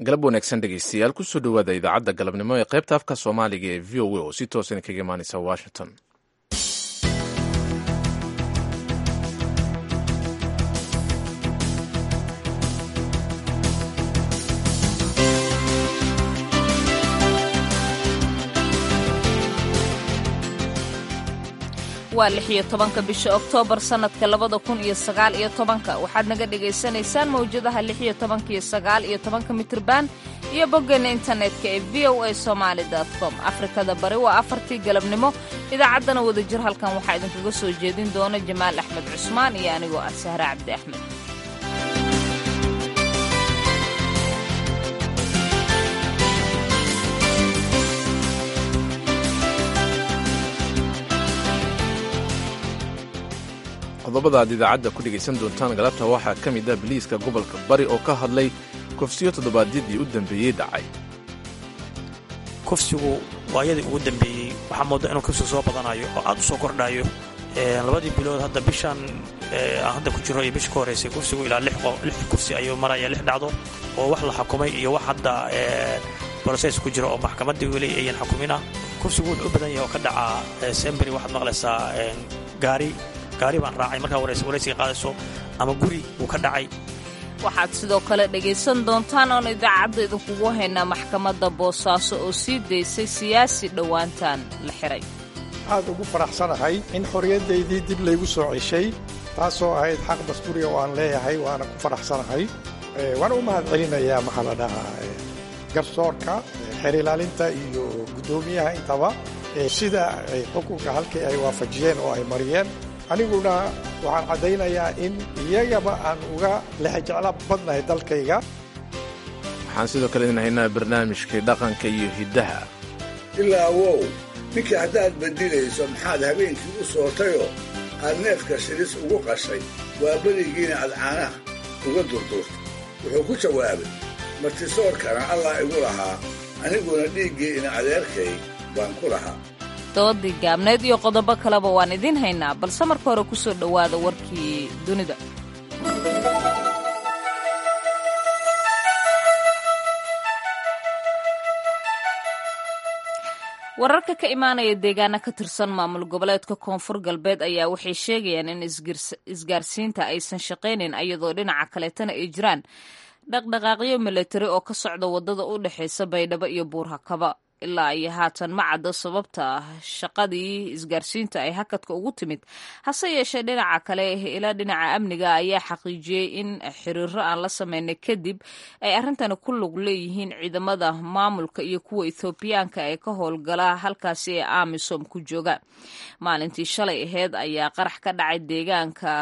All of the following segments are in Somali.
galab wanaagsan dhegeystayaal kusoo dhowaada idaacadda galabnimo ee qaybta afka soomaaliga ee v o a oo si toosan kaga imaaneysa washington waa lix iyo tobanka bisha oktoobar sannadka labada kun iyo sagaal iyo tobanka waxaad naga dhagaysanaysaan mawjadaha lix iyo tobanka iyo sagaal iyo tobanka mitriban iyo boggeena internetka ee v o a somaali com afrikada bari waa afartii galabnimo idaacaddana wadajir halkan waxaa idinkaga soo jeedin doona jamaal axmed cusmaan iyo anigoo ah sahre cabdi axmed qodobada aad idaacadda ku dhegaysan doontaan galabta waxaa ka mid ah biliiska gobolka bari oo ka hadlay kufsiyo toddobaadyadii u dambeeyey dhacay kufsigu waayadii ugu dambeeyey waxaa mooda inuu kufsigu soo badanayo oo aad u soo kordhayo labadii bilood hadda bishan aan hadda ku jiro iyo bisha ka horraysay kufsigu ilaa lix kufsi ayuu maraya lix dhacdo oo wax la xukumay iyo wax hadda broses ku jiro oo maxkamaddii weli ayan xukumina kufsigu wuxuu u badan yahay oo ka dhaca semberi waxaad maqlaysaa gaari gaari baan raacay markaa waraysiga qaadayso ama guri uu ka dhacay waxaad sidoo kale dhegaysan doontaan oon idaacadda idinkugu haynaa maxkamadda boosaaso oo sii daysay siyaasi dhowaantan la xiray aad ugu faraxsanahay in xorriyaddaydii dib laygu soo ceshay taasoo ahayd xaq dastuuriga oo aan leeyahay waana ku faraxsanahay waana u mahad celinayaa maxaa la dhahaa garsoorka xeer ilaalinta iyo guddoomiyaha intaba sida xukunka halkii ay waafajiyeen oo ay mariyeen aniguna waxaan caddaynayaa in iyagaba aan uga lehjeclo badnahay dalkayga waxaan sidoo kale idin haynaa barnaamijkii dhaqanka iyo hiddaha ilaa wow ninkii haddaad badilayso maxaad habeenkii u sootayoo aad neefka shilis ugu qashay waa berigiina aad caanaha uga durdurta wuxuu ku jawaabay martisoorkana allah igu lahaa aniguna dhiiggii ina adeerkay baan ku lahaa doodii gaabneed iyo qodobo kaleba waan idiin haynaa balse marka hore ku soo dhowaada warkii dunida wararka ka imaanaya deegaana ka tirsan maamul goboleedka koonfur galbeed ayaa waxay sheegayaan in isgaarsiinta aysan shaqaynayn iyadoo dhinaca kaleetana ay jiraan dhaqdhaqaaqyo milatari oo ka socda waddada u dhexaysa baydhabo iyo buurhakaba ilaa iyo haatan ma caddo sababta shaqadii isgaarsiinta ay hakadka ugu timid hase yeeshee dhinaca kale ilaa dhinaca amniga ayaa xaqiijiyey in xiriiro aan la sameynay kadib ay arrintani ku lug leeyihiin ciidamada maamulka iyo kuwa ethoobiyaanka ee ka howlgala halkaasi ee amisom ku jooga maalintii shalay aheyd ayaa qarax ka dhacay deegaanka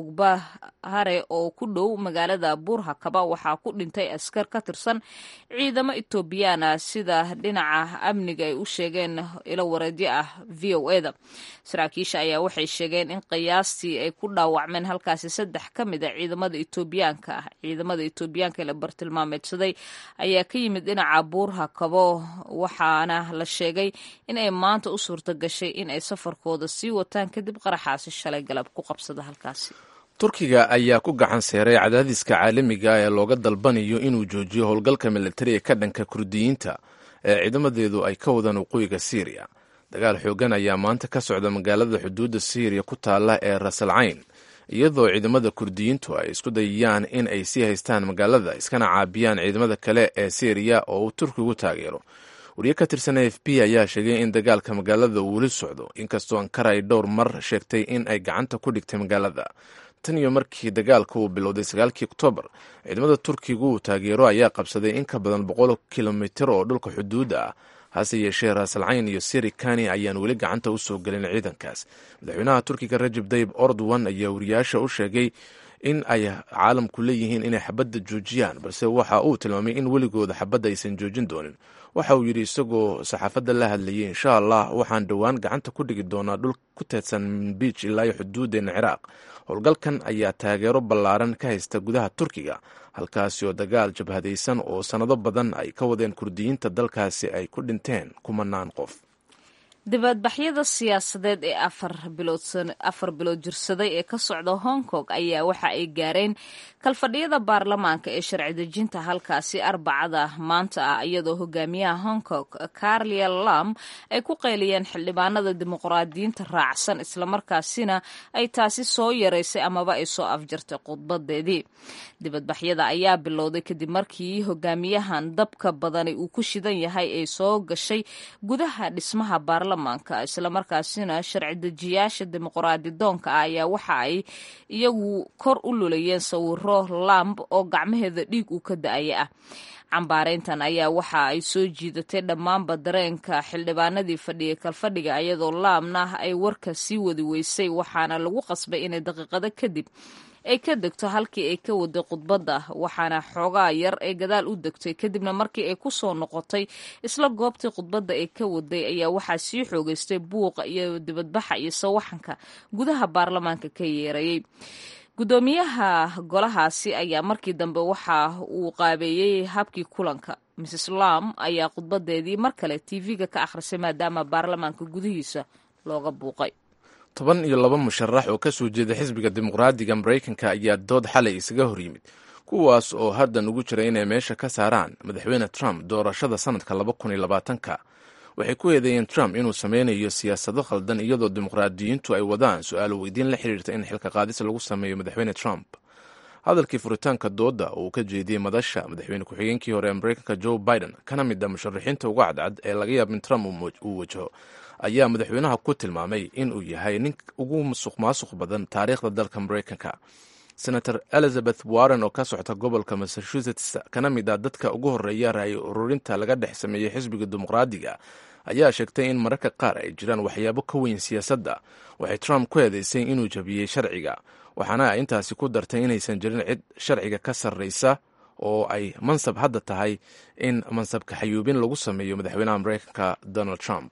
lugbahare oo ku dhow magaalada buurhakaba waxaa ku dhintay askar ka tirsan ciidamo etoobiyaana sida dhinaca amniga ay u sheegeen ilo wareedyo ah v o eda saraakiisha ayaa waxay sheegeen in qiyaastii ay ku dhaawacmeen halkaasi saddex ka mid a ciidamada etoobiyaanka ah ciidamada etoobiyaanka ee la bartilmaameedsaday ayaa ka yimid dhinaca buurha kabo waxaana la sheegay in ay maanta u suurta gashay in ay safarkooda sii wataan kadib qaraxaasi shalay galab ku qabsada halkaasi turkiga ayaa ku gacan seeray cadaadiska caalamiga ee looga dalbanayo inuu joojiyo howlgalka militariga ka dhanka kurdiyiinta ee ciidamadeedu ay ka wadaan waqooyiga siiriya dagaal xoogan ayaa maanta ka socda magaalada xuduudda siiriya ku taalla ee rasalcayn iyadoo ciidamada kurdiyiintu ay isku dayayaan in ay sii haystaan magaalada iskana caabiyaan ciidamada kale ee siiriya oo uu turkigu taageero wariye ka tirsan a f b ayaa sheegay in dagaalka magaalada uu weli socdo inkastoo ankara ay dhowr mar sheegtay in ay gacanta ku dhigtay magaalada tan iyo markii dagaalka uu bilowday sagaalkii oktoobar ciidamada turkigu uu taageero ayaa qabsaday in ka badan boqol kilomitir oo dhulka xuduudda ah hase yeeshee raasalcayn iyo siri kani ayaan weli gacanta u soo gelin ciidankaas madaxweynaha turkiga rajab dayib ordowan ayaa wariyaasha u sheegay in ay caalamku leeyihiin inay xabadda joojiyaan balse waxa uu tilmaamay in weligooda xabadda aysan joojin doonin waxa uu yidhi isagoo saxaafadda la hadlayay insha allah waxaan dhowaan gacanta ku dhigi doonaa dhul ku teedsan minbiij ilaa iyo xuduuddeenna ciraaq howlgalkan ayaa taageero ballaaran ka haysta gudaha turkiga halkaasi oo dagaal jabhadaysan oo sannado badan ay ka wadeen kurdiyiinta dalkaasi ay ku dhinteen kumanaan qof dibadbaxyada siyaasadeed ee afar bilood jirsaday ee ka socda hong kong ayaa waxa ay gaareen kalfadhiyada baarlamaanka ee sharci dejinta halkaasi arbacada maanta ah iyadoo hogaamiyaha hong kong carlia lam ay ku qeyliyeen xildhibaanada dimuqraadiyiinta raacsan islamarkaasina ay taasi soo yaraysay amaba ay soo afjartay khudbadeedii dibadbaxyada ayaa bilowday kadib markii hogaamiyahan dabka badani uu ku shidan yahay ay soo gashay gudaha dhismaha baarlamaanka islamarkaasina sharci dejiyaasha dimuqraadi doonka ah ayaa waxa ay iyagu kor u lulayeen sawiro lamb oo gacmaheeda dhiig uu ka da-aya ah cambaareyntan ayaa waxa ay soo jiidatay dhammaanba dareenka xildhibaanadii fadhiyay kalfadhiga iyadoo laamna ay warka sii wadi weysay waxaana lagu qasbay inay daqiiqado kadib ay ka degto halkii ay ka waday khudbadda waxaana xoogaa yar ay gadaal u degtay kadibna markii ay ku soo noqotay isla goobtii khudbadda ay ka waday ayaa waxaa sii xoogeystay buuqa iyo dibadbaxa iyo sawaxanka gudaha baarlamaanka ka yeerayay guddoomiyaha golahaasi ayaa markii dambe waxa uu qaabeeyey habkii kulanka mrs lam ayaa khudbadeedii mar kale tv-ga ka akhrisay maadaama baarlamaanka gudihiisa looga buuqay toban iyo laba musharax oo ka soo jeeda xisbiga dimuqraadiga maraykanka ayaa dood xalay isaga hor yimid kuwaas oo haddan ugu jira inay meesha ka saaraan madaxweyne trump doorashada sanadka laba kun iyo labaatanka waxay ku eedeeyeen trump inuu sameynayo siyaasado khaldan iyadoo dimuqraadiyiintu ay wadaan su-aalo weydiin la xiriirta in xilka qaadis lagu sameeyo madaxweyne trump hadalkii furitaanka doodda uu ka jeediyey madasha madaxweyne ku-xigeenkii hore ee maraykanka joe biden kana mid a musharaxiinta uga cadcad ee laga yaaba in trump uu wajaho ayaa madaxweynaha ku tilmaamay inuu yahay nin ugu musuq maasuq badan taariikhda dalka maraykanka senator elizabeth warren oo ka socota gobolka massachusetts kana mid ah dadka ugu horeeya raay ururinta laga dhex sameeyey xisbiga dimuqraadiga ayaa sheegtay in mararka qaar ay jiraan waxyaabo ka weyn siyaasadda waxay trump ku eedeysay inuu jabiyey sharciga waxaana ay intaasi ku dartay inaysan jirin cid sharciga ka sarreysa oo ay mansab hadda tahay in mansabka xayuubin lagu sameeyo madaxweynaha maraykanka donald trump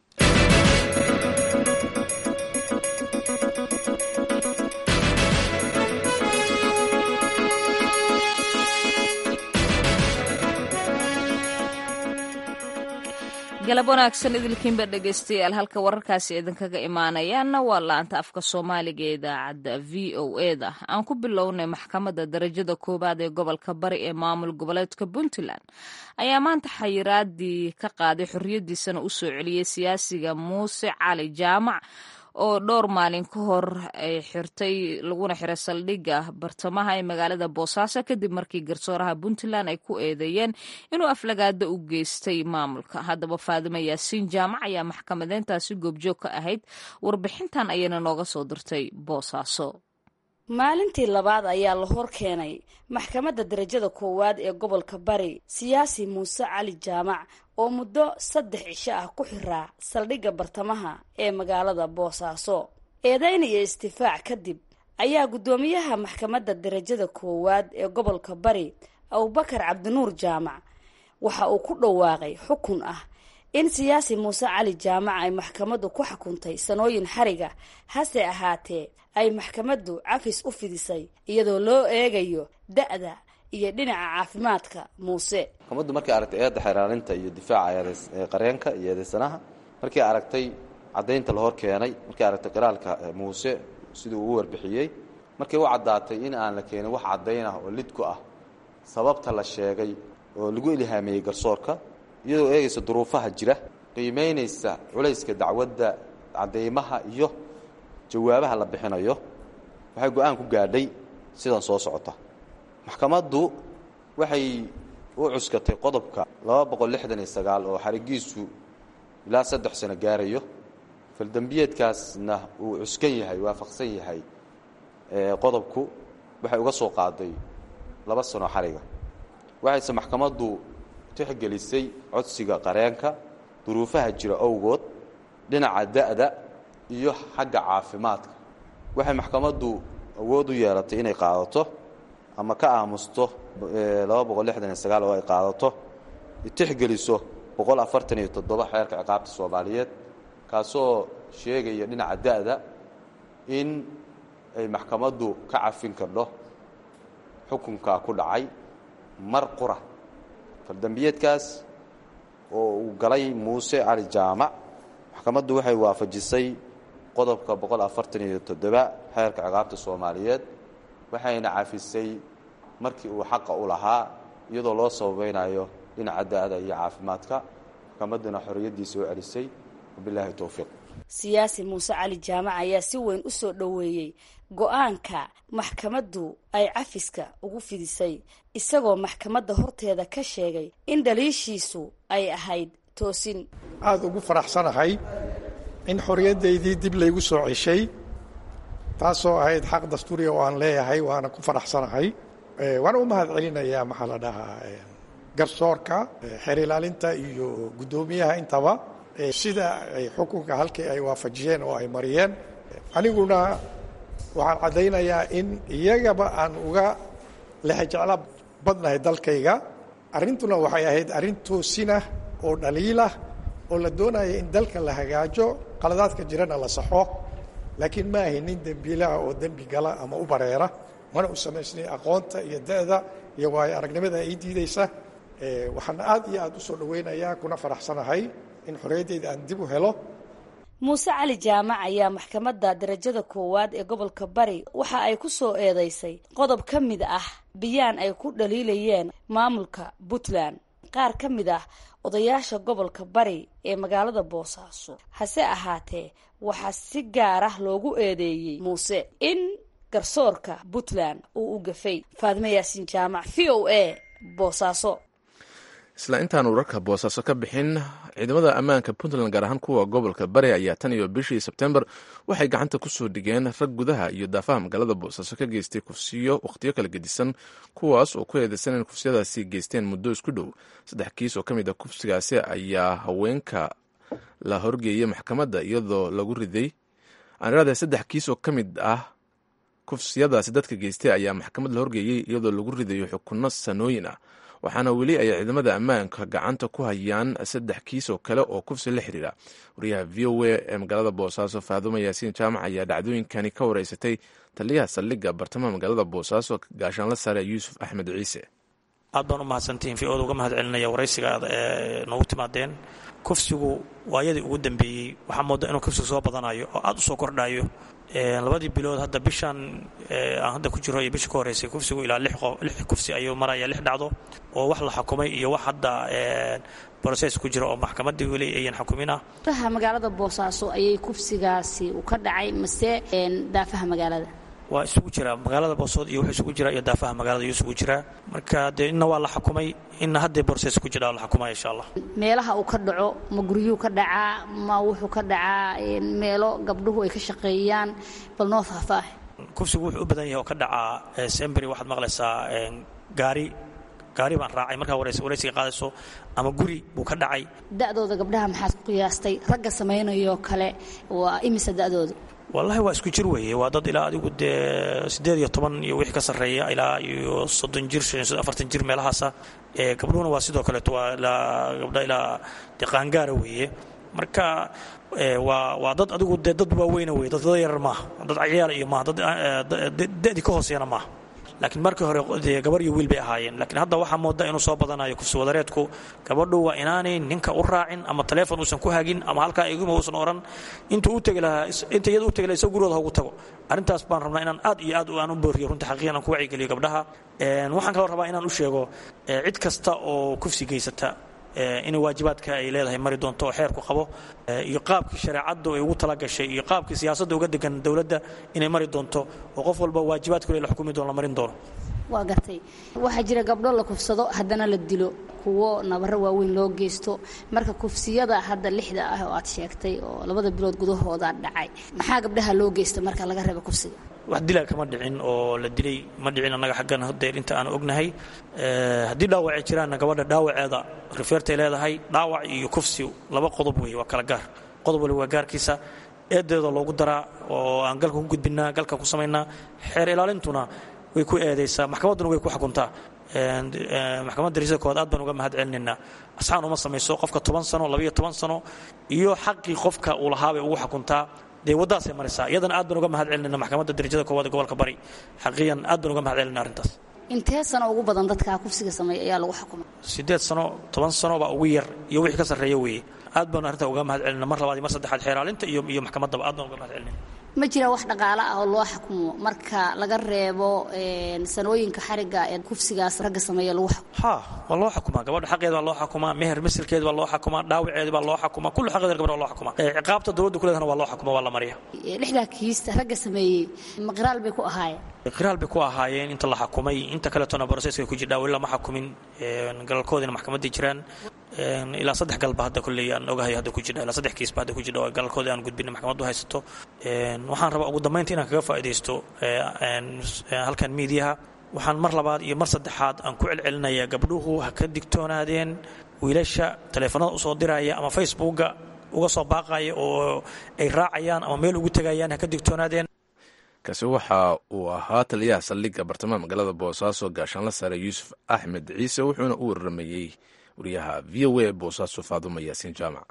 galab wanaagsan idilkiinba dhegeystayaal halka wararkaasi idinkaga imaanayaana waa laanta afka soomaaliga ee idaacadda v o e da aan ku bilownay maxkamadda darajada koowaad ee gobolka bari ee maamul goboleedka puntland ayaa maanta xayiraadii ka qaaday xorriyaddiisana u soo celiyey siyaasiga muuse cali jaamac oo dhowr maalin ka hor ay xirtay laguna xiray saldhigga bartamaha ee magaalada boosaaso kadib markii garsooraha puntland ay ku eedeeyeen inuu aflagaada u geystay maamulka haddaba faadimo yaasiin jaamac ayaa maxkamadeyntaasi goobjoog ka ahayd warbixintan ayayna nooga soo dirtay boosaaso maalintii labaad ayaa la hor keenay maxkamadda darajada koowaad ee gobolka bari siyaasi muuse cali jaamac oo muddo saddex cisho ah ku xiraa saldhigga bartamaha ee magaalada boosaaso eedayn iyo istifaac kadib ayaa guddoomiyaha maxkamadda darajada koowaad ee gobolka bari abubakar cabdinuur jaamac waxa uu ku dhawaaqay xukun ah in siyaasi muuse cali jaamac ay maxkamaddu ku xukuntay sanooyin xariga hase ahaatee ay maxkamaddu cafis u fidisay iyadoo loo eegayo da-da iyo dhinaca caafimaadka muuse maxkamaddu markay aragtay eedda xeraalinta iyo difaaca qareenka iyo eedaysanaha markay aragtay caddaynta la hor keenay markay aragtay qiraalka muuse siduu ugu warbixiyey markay u caddaatay in aan la keenin wax caddayn ah oo lid ku ah sababta la sheegay oo lagu ilhaameeyey garsoorka iyadoo eegaysa duruufaha jira qiimaynaysa culayska dacwadda caddaymaha iyo jawaabaha la bixinayo waxay go-aan ku gaadhay sidan soo socota maxkamaddu waxay u cuskatay qodobka laba boqol lixdan iyo sagaal oo xarigiisu ilaa saddex sano gaarayo faldembiyeedkaasna uu cuskan yahay waafaqsan yahay qodobku waxay uga soo qaaday laba sano xariga waxayse maxkamaddu tixgelisay codsiga qareenka duruufaha jira owgood dhinaca da-da iyo xagga caafimaadka waxay maxkamaddu awood u yeelatay inay qaadato ama ka aamusto laba boqol lixdan iyo sagaal oo ay qaadato tixgeliso boqol afartan iyo toddoba xeerka ciqaabta soomaaliyeed kaasoo sheegaya dhinaca da-da in ay maxkamaddu ka cafin kardho xukunkaa ku dhacay mar qura faldembiyeedkaas oo uu galay muuse cali jaamac maxkamaddu waxay waafajisay qodobka boqol afartan iyo toddoba xeerka ciqaabta soomaaliyeed waxayna cafisay markii uu xaqa u lahaa iyadoo loo sababaynayo dhinaca da-da iyo caafimaadka maxkamadduna xorriyaddiisa u celisay wabilaahi towfiiq siyaasi muuse cali jaamac ayaa si weyn u soo dhoweeyey go-aanka maxkamaddu ay cafiska ugu fidisay isagoo maxkamadda horteeda ka sheegay in dhaliishiisu ay ahayd toosin aada ugu faraxsanahay in xorriyaddaydii dib laygu soo ceshay taasoo ahayd xaq dastuuriya oo aan leeyahay waana ku faraxsanahay waana u mahad celinayaa maxaa la dhahaa garsoorka xeer ilaalinta iyo guddoomiyaha intaba sida ay xukunka halkii ay waafajiyeen oo ay mariyeen aniguna waxaan caddaynayaa in iyagaba aan uga lehjeclo badnahay dalkayga arrintuna waxay ahayd arrin toosinah oo dhaliilah oo la doonaya in dalka la hagaajo qaladaadka jirana la saxo laakiin ma ahay nin dembiilaha oo dembi gala ama u bareera mana u samaysnay aqoonta iyo da-da iyo waayo aragnimada ay diidaysa waxaan aad iyo aad u soo dhoweynayaa kuna faraxsanahay in xorriyaddayda aan dib u helo muuse cali jaamac ayaa maxkamadda darajada koowaad ee gobolka bari waxa ay ku soo eedeysay qodob ka mid ah biyaan ay ku dhaliilayeen maamulka puntland qaar ka mid ah odayaasha gobolka bari ee magaalada boosaaso hase ahaatee waxaa si gaar ah loogu eedeeyey muuse in garsoorka puntland uu u gafay faadime yaasiin jaamac v o a boosaaso isla intaan wararka boosaaso ka bixin ciidamada ammaanka puntland gaar ahaan kuwa gobolka bari ayaa tan iyo bishii sebtembar waxay gacanta kusoo dhigeen rag gudaha iyo daafaha magaalada boosaaso ka geystay kufsiyo wakhtiyo kala gedisan kuwaas oo ku eedeysan in kufsiyadaasi geysteen muddo isku dhow saddex kiis oo ka mid a kufsigaasi ayaa haweenka la horgeeyey maxkamadda iyadoo lagu riday aanirada saddex kiis oo ka mid ah kufsiyadaasi dadka geystay ayaa maxkamad la horgeeyey iyadoo lagu ridayo xukunno sanooyin ah waxaana weli ay ciidamada ammaanka gacanta ku hayaan saddex kiis oo kale oo kufsi la xiriira wariyaha v o a ee magaalada boosaaso faadumo yaasiin jaamac ayaa dhacdooyinkani ka wareysatay taliyaha saldhigga bartamaha magaalada boosaaso gaashaanla sare yuusuf axmed ciise aad baan u mahadsantihiin v oda uga mahad celinaya waraysiga aad noogu timaadeen kufsigu waayadii ugu dambeeyey waxaa mooda inuu kufsigu soo badanayo oo aad u soo kordhayo labadii bilood hadda bishaan aan hadda ku jiro iyo bishii ka horreysay kufsigu ilaa lix kufsi ayuu maraya lix dhacdo oo wax la xukumay iyo wax hadda broses ku jira oo maxkamaddii weli ayan xukumin ah daafaha magaalada boosaaso ayay kufsigaasi u ka dhacay mase daafaha magaalada waa isugu jiraa magaalada boosood iyo wuxuu isugu jiraa iyo daafaha magaalada iyo isugu jiraa marka dee inna waa la xukumay inna haddee borses ku jira la xukumaya insha allah meelaha uu ka dhaco ma guryuu ka dhacaa ma wuxuu ka dhacaa meelo gabdhuhu ay ka shaqeeyaan bal noo faahfaah kufsigu wuxuu u badan yahay oo ka dhacaa semberi waxaad maqlaysaa gaari gaari baan raacay markaa waraysiga qaadayso ama guri buu ka dhacay da'dooda gabdhaha maxaad ku qiyaastay ragga samaynayoo kale waa imisa da'dooda wallaahi waa isku jir weeye waa dad ilaa adigu dee siddeed iyo toban iyo wixii ka sarreeya ilaa iyo soddon jir afartan jir meelahaasa gabdhuhuna waa sidoo kaleeto waa ilaa gabdha ilaa dee qaangaara weeye marka waa waa dad adigu dee dad waaweyna weye dad dada yarar maaha dad cayaala iyo maaha dad da'dii ka hooseeyana maaha laakiin markii hore dee gabar iyo wiil bay ahaayeen laakiin hadda waxaa mooda inuu soo badanayo kufsi wadareedku gabadhu waa inaanay ninka u raacin ama taleefon uusan ku hagin ama halkaa iguma uusan oran intuu u tegi lahaa inta iyada u tegi lahaa isagoo gurigooda ha ugu tago arrintaas baan rabnaa inaan aad iyo aad aan u booriyo runta xaqiiqan aan ku wacyigeliyo gabdhaha waxaan kaloo rabaa inaan u sheego cid kasta oo kufsi geysata inay waajibaadka ay leedahay mari doonto oo xeerku qabo iyo qaabkii shareecaddu ay ugu talagashay iyo qaabkii siyaasadda uga degan dowladda inay mari doonto oo qof walba waajibaadku la xukumi doono la marin doono waa gartay waxaa jira gabdho la kufsado haddana la dilo kuwo nabaro waaweyn loo geysto marka kufsiyada hadda lixda ah oo aad sheegtay oo labada bilood gudahooda dhacay maxaa gabdhaha loo geysta marka laga reeba kufsiga wax dila kama dhicin oo la dilay ma dhicin annaga xaggan hadeer inta aan ognahay haddii dhaawacay jiraanna gabadha dhaawaceeda rifeertay leedahay dhaawac iyo kufsi laba qodob weeye waa kala gaar qodob waliba waa gaarkiisa eedeeda loogu daraa oo aan galka ku gudbinaa galka ku samaynaa xeer ilaalintuna way ku eedaysaa maxkamadduna way ku xukuntaa maxkamadda dariisada koowaad aad baan uga mahad celinaynaa asxaan uma samayso qofka toban sano labayo toban sano iyo xaqii qofka uu lahaabay ugu xukuntaa dee waddadaasay maraysaa iyadana aad baan uga mahad celinayna maxkamadda darajada koowaad ee gobolka bari xaqiiyan aad baan uga mahad celinaa arrintaas intee sano ugu badan dadkaa kufsiga sameeya ayaa lagu xukumay siddeed sano toban sano baa ugu yar iyo wixii ka sarreeya weeye aad baanu arrintaa uga mahad celina mar labaad iyo mar saddexaad xeeraalinta iyo iyo maxkamaddaba aad baan uga mahad celina ma jira wax dhaqaale ah oo loo xukumo marka laga reebo sanooyinka xariga ee kufsigaas ragga sameeya lagu xukumo ha waa loo xukumaa gabadha xaqeeda baa loo xukumaa meher masilkeeda baa loo xukumaa dhaawaceeda baa loo xukumaa kullu xaqeeda gabadha waa loo xukumaa ciqaabta dowladda kuleedana waa loo xukumaa waa la mariya lixdaa kiista ragga sameeyey maqiraal bay ku ahaayeen qiraal bay ku ahaayeen inta la xukumay inta kaletona broseska ku jirdhaa weli lama xukumin galalkoodina maxkamaddii jiraan ilaa saddex galba hadda kolley aan ogahay hadda ku jirdha ilaa saddex kiisba hadda ku jirdha oo galalkoodii aan gudbina maxkamaddu haysato waxaan rabaa ugu dambaynta inaan kaga faa'iidaysto halkan miidiyaha waxaan mar labaad iyo mar saddexaad aan ku celcelinayaa gabdhuhu ha ka digtoonaadeen wiilasha taleefanada usoo diraya ama facebooka uga soo baaqaya oo ay raacayaan ama meel ugu tegayaan ha ka digtoonaadeen kaasi waxa uu ahaa taliyaha saldhigga bartamaha magaalada boosaaso gaashaanla sare yuusuf axmed ciise wuxuuna u waramayey wariyaha v o a boosaaso faaduma yaasiin jaamac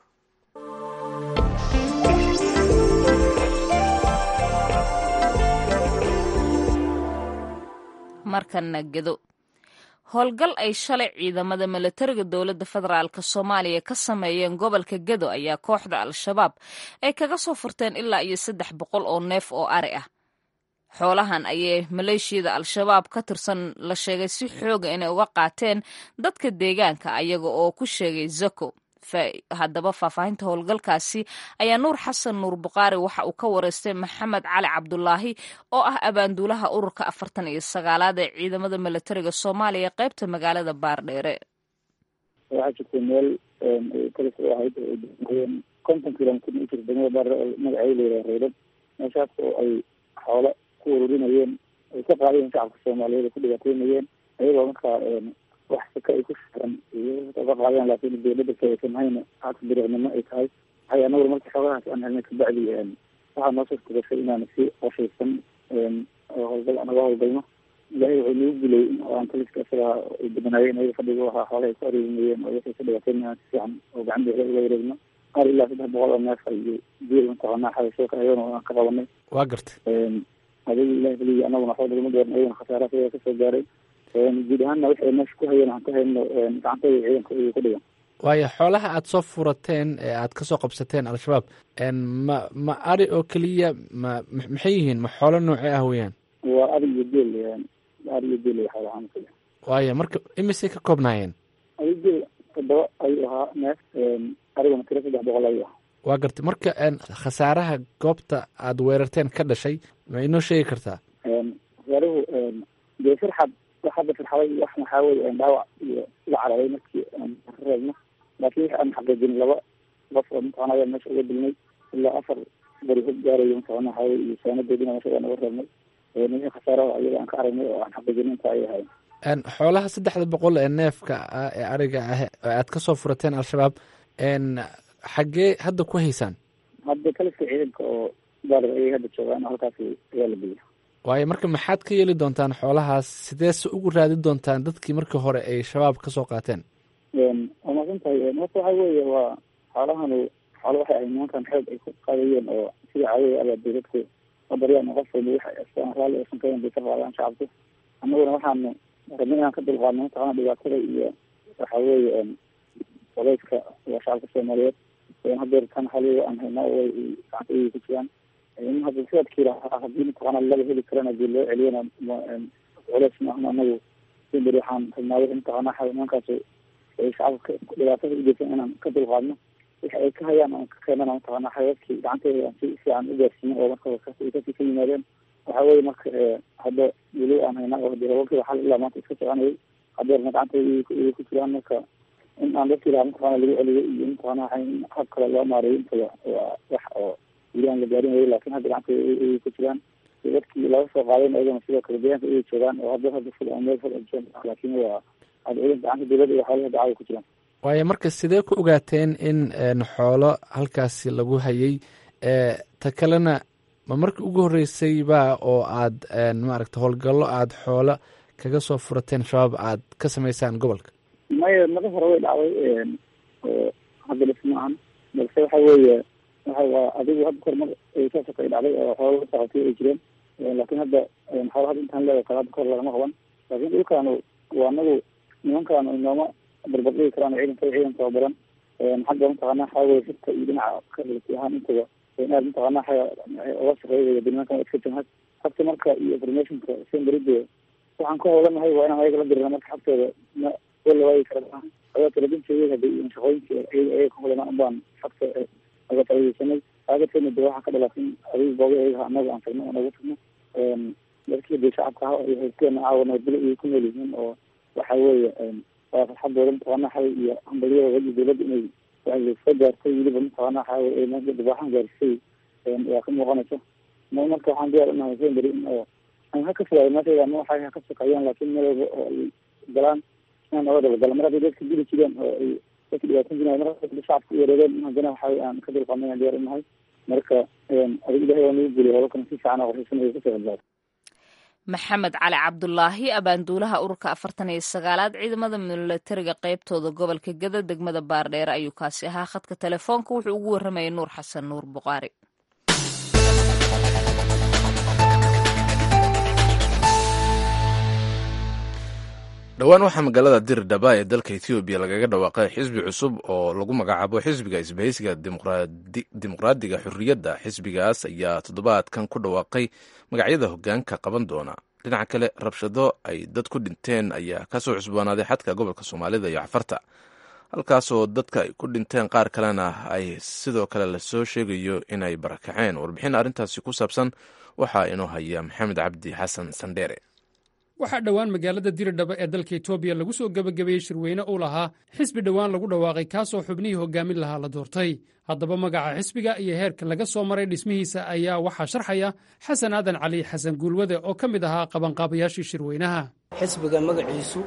markana gedo howlgal ay shalay ciidamada milatariga dowladda federaalk soomaaliya ka sameeyeen gobolka gedo ayaa kooxda al-shabaab ay kaga soo furteen ilaa iyo saddex boqol oo neef oo ari ah xoolahan ayay maleeshiyada al-shabaab ka tirsan la sheegay si xooga inay uga qaateen dadka deegaanka ayaga oo ku sheegay zako haddaba faahfaahinta howlgalkaasi ayaa nuur xasan nuur buqaari waxa uu ka wareystay maxamed cali cabdulaahi oo ah abaanduulaha ururka afartan iyo sagaalaad ee ciidamada milatariga soomaaliya qaybta magaalada baardheere waxaa jirtay meel kalis u ahayd oo ay degmayeen konton kilomitr u jirta degmada baardheere oo magaceeda layidhaha reydad meeshaas oo ay xoolo ku ururinayeen ay ka qaadayeen shacabka soomaaliyeed ay ku dhibaataynayeen ayagoo markaa wax saka ay ku firan ka qaadeen laakiin dowladda kasamahayna haka dariiqnimo ay tahay waxay anaguna marka xoogahaaas aan helnay kabacdi waxaa noo suurta gashay inaan si qoshaysan oo howlgal anaga howlgalno ilaahay wuxuu nagu gulay aan taliska isagaa ay badanaayeen ayaga fadhiga waxaa xoolaha ay ku areerinayeen oo waxay ka dhibaataynayaan si fiican oo gacan bixda uga wareegno qaar ilaa saddex boqol oo neef iyo geel mataqaanaa xabasho ka ayagana aan ka qabanay waa gartay adiga ilahi keliya anaguna waxba nagama gaarin ayagana khasaara sidaa kasoo gaaray guud ahaanna waxay meesha ku hayeen aan ka hayno gacantada ciidanka iy ku dhigan waayo xoolaha aada soo furateen ee aad kasoo qabsateen al-shabaab ma ma ari oo keliya ma maxay yihiin ma xoolo noocee ah weeyaan waa ari iyo geel ari iyo geel xoolahaan kaliya waayo marka imisay ka koobnaayeen ari geel todoba ayuu ahaa neef ariguna tiro saddex boqol ayuu ahaa waa gartay marka khasaaraha goobta aada weerarteen ka dhashay ma inoo sheegi kartaa khasaaruhu dee firxad hadda firxaday wax maxaa weye dhaawac iyo la cararay markii aan reebno laakiin waxa aan xaqiijin laba qof oo mataqana ayaa meesha uga dilnay ilaa afar bari hog gaarayo mataqana waxaa weye iyo saanadoodina meesha waan uga reebnay nimin khasaaraha ayaga aan ka aragnay oo aan xaqiijin inta ay ahayn xoolaha saddexda boqol ee neefka ah ee ariga ah ee aad kasoo furateen al-shabaab xaggee hadda ku haysaan hadda kaliska ciidanka oo baarar ayay hadda joogaan halkaas ayaa la geeya waayo marka maxaad ka yeeli doontaan xoolahaas sidee se ugu raadin doontaan dadkii markii hore ay shabaab kasoo qaateen waa masan tahay horta waxa weeye waa xoolahanu xoolo waxay ahay nimankan xoog ay ku qaadayeen oo sida caadada abaabay dadku qabaryaan qof walba waxa astaan raalli aysan kayn bay ka qaadaan shacabku annaguna waxaanu rabnay inaan ka dulqaadno mataqana dhibaatada iyo waxa weeye odayska waa shacabka soomaaliyeed hadeer tan xaliga aan haynaa way gacanta iy ku jiraan in hadda sidaadkii lahaa haddii mataqaana laga heli karana dii loo celiyana culeys maahan anagu si beri waxaan rabnaa wixi mataqaana nimankaas ay shacabka dhibaatada ugeysan inaan ka dulqaadno wixi ay ka hayaan aan ka keenana mataqaana xayaadkii gacanteeda aan si fiican u gaarsiino oo marka kasii ka yimaadeen waxa weye marka hadda weli aan haynaa oo hadii rababkii xal ilaa maanta iska soconayay hadeerna gacanteeda iy ku jiraan marka in aan dadkii lahaa mataqana lagu celiyo iyo mataqana hab kale loo maareeyo intaba waa wax oo weli aan la gaarin wayo lakin hadda gacanta ay ku jiraan dadkii laga soo qaadayn ayagana sidoo kale deegaanka ayay joogaan oo hadda hadda ful meel ful laakin waa hadda ciidanka gacanta dowladda iyo xoolaha dacada ku jiraan waayo marka sidee ku ogaateen in xoolo halkaasi lagu hayay ta kalena ma markii ugu horreysay ba oo aad maaragta howlgallo aada xoolo kaga soo furateen shabaab aad ka samaysaan gobolka maya naga hore way dhacday oo hadda lis maahan balse waxa weeye waxa waa adigu hadda kor mar saasoo kale dhacday oo xoola saqatay ay jireen laakiin hadda xoolo hadda intaan leedahay kale hadda kor lagama qaban laakiin dhulkaanu waa anagu nimankaanu inooma barbardhigi karaan ciidanka ciidan tababaran xagga mataqaana waxaa weye xigta iyo dhinaca kalati ahaan intaba aad mataqaana waxa oga shaqeeya banimankan iska jamhad xagta marka iyo informationka senberide waxaan ka howlanahay waa inaan ayaga la dirina marka xagtooda ma wala waayi kara maaha adaa talabinteeda hadda iyo shaqooyinka ayaga ka howlanaa unbaan xagta aga faaideysanay aagadkeena de waxaa ka dhalatay adiga googa ayaga anaga aan tagno aan ugu tagno dadkii de shacabka ah iyo haysteena caawa nabadgelyo ayay ku nool yihiin oo waxa weeye waa farxadooda mataqaana waxa iyo hambalyada iyo dowladda inay waa soo gaartay weliba mataqaana waxa weye dhibaaxan gaarisay waa ka muuqanaysa marka waxaan diyaar unahay semberi in oo aan ha ka fogaado meesha ama waxay ha ka shaqeeyaan laakiin meel walba oo ay galaan inaan oga dabagalo mar hadday dadka dili jireen oo ay dadka dhibaatan jireen mar hadda shacabka u wareegeen in haddana waxa aan ka dulqaadnay aan diyaar unahay marka adig ilahay waa nagu guliya howlkana si fiican oo qorshaysan kasoo badbaado maxamed cali cabdulaahi abaanduulaha ururka afartan iyo sagaalaad ciidamada milatariga qeybtooda gobolka gada degmada baardheere ayuu kaasi ahaa khadka telefoonka wuxuu ugu waramayay nuur xasan nuur buqaari dhowaan waxaa magaalada dirdhaba ee dalka ethoobiya lagaga dhawaaqay xisbi cusub oo lagu magacaabo xisbiga isbahaysiga dimuqraadiga xurriyadda xisbigaas ayaa toddobaadkan ku dhawaaqay magacyada hoggaanka qaban doona dhinaca kale rabshado ay dad ku dhinteen ayaa kasoo cusboonaaday xadka gobolka soomaalida iyo cafarta halkaasoo dadka ay ku dhinteen qaar kalena ay sidoo kale lasoo sheegayo inay barakaceen warbixin arrintaasi ku saabsan waxaa inoo haya maxamed cabdi xasan sandheere waxaa dhowaan magaalada diridhaba ee dalka etoobiya lagu soo gebagabeeyey shirweyne uu lahaa xisbi dhowaan lagu dhawaaqay kaasoo xubnihii hogaamin lahaa la doortay haddaba magaca xisbiga iyo heerka laga soo maray dhismihiisa ayaa waxaa sharxaya xasan aadan cali xasan guulwade oo ka mid ahaa qabanqaabayaashii shirweynaha xisbiga magaciisu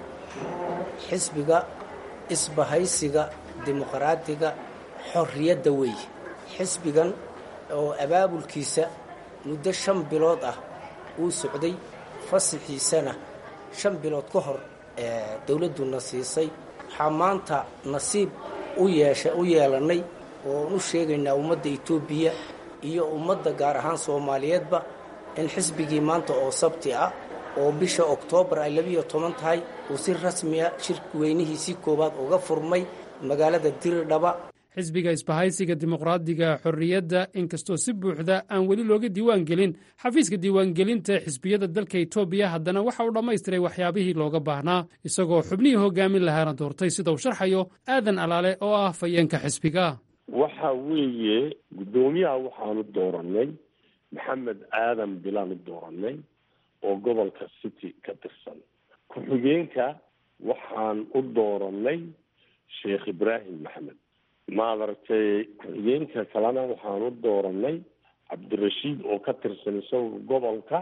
xisbiga isbahaysiga dimuqraadiga xorriyadda weeye xisbigan oo abaabulkiisa muddo shan bilood ah uu socday fasixiisana shan bilood ka hor dowladduna siisay waxaa maanta nasiib u yeesha u yeelannay ooan u sheegaynaa ummadda etoobiya iyo ummadda gaar ahaan soomaaliyeedba in xisbigii maanta oo sabti ah oo bisha oktoobar ay labiiyo toban tahay uu si rasmiya shirki weynihiisii koowaad uga furmay magaalada diridhaba xisbiga isbahaysiga dimuqraadiga xorriyadda inkastoo si buuxda aan weli looga diiwaan gelin xafiiska diiwaangelinta xisbiyada dalka etoobiya haddana waxa uu dhammaystiray waxyaabihii looga baahnaa isagoo xubnihii hogaamin lahaana doortay sida uu sharxayo aadan alaale oo ah fayeenka xisbiga waxa weeye guddoomiyaha waxaanu doorannay maxamed aadan bilaanu doorannay oo gobolka city ka tirsan ku-xigeenka waxaan u doorannay sheekh ibraahim maxamed maadaragtay ku-xigeenka kalena waxaan u doorannay cabdirashiid oo ka tirsan isaga gobolka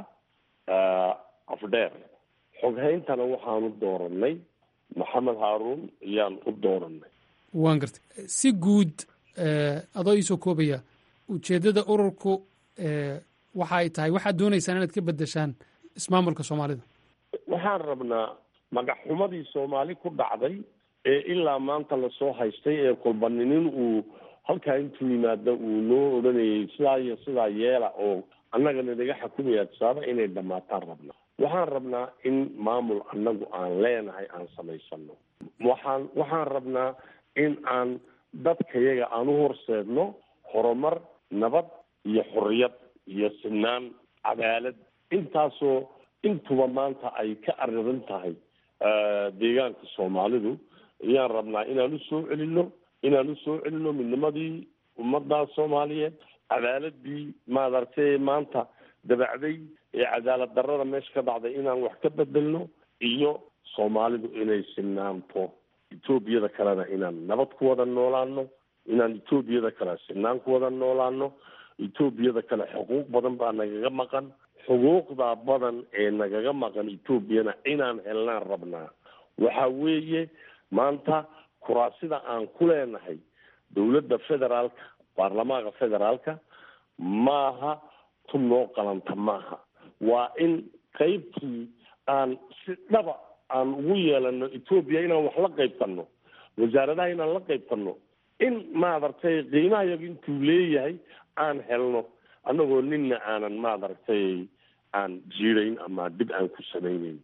afdheer xoghayntana waxaanu doorannay maxamed haaruun ayaan u doorannay waan gartay si guud adoo iisoo koobaya ujeeddada ururku waxa ay tahay waxaad doonaysaan inaad ka beddeshaan ismaamulka soomaalida waxaan rabnaa magaxxumadii soomaali ku dhacday ee ilaa maanta lasoo haystay ee kolbaninin uu halkaa intuu yimaada uu noo odhanayay sidaa iyo sidaa yeela oo annagana naga xakumaya tusaaba inay dhammaataan rabnaa waxaan rabnaa in maamul annagu aan leenahay aan samaysano waxaan waxaan rabnaa in aan dadkayaga aan u horseedno horumar nabad iyo xorriyad iyo sinaan cadaalad intaasoo intuba maanta ay ka arririn tahay deegaanka soomaalidu ayaan rabnaa inaan u soo celino inaan u soo celino midnimadii ummadda soomaaliyeed cadaaladii maadaragtay maanta dabacday ee cadaalad darrada meesha ka dhacday inaan wax ka bedelno iyo soomaalidu inay sinaanto etoobiyada kalena inaan nabad ku wada noolaano inaan etoobiyada kale sinaan ku wada noolaano etoobiyada kale xuquuq badan baa nagaga maqan xuquuqda badan ee nagaga maqan etoobiyana inaan helnaan rabnaa waxa weeye maanta kuraasida aan ku leenahay dowladda federaalka baarlamaanka federaalka maaha tu noo qalanta maaha waa in qaybtii aan si dhaba aan ugu yeelano etoobiya inaan wax la qaybtanno wasaaradaha inaan la qaybtanno in maadaragtay qiimaha yaga intuu leeyahay aan helno annagoo ninna aanan maadaragtay aan jiidayn ama dib aan ku samayneyn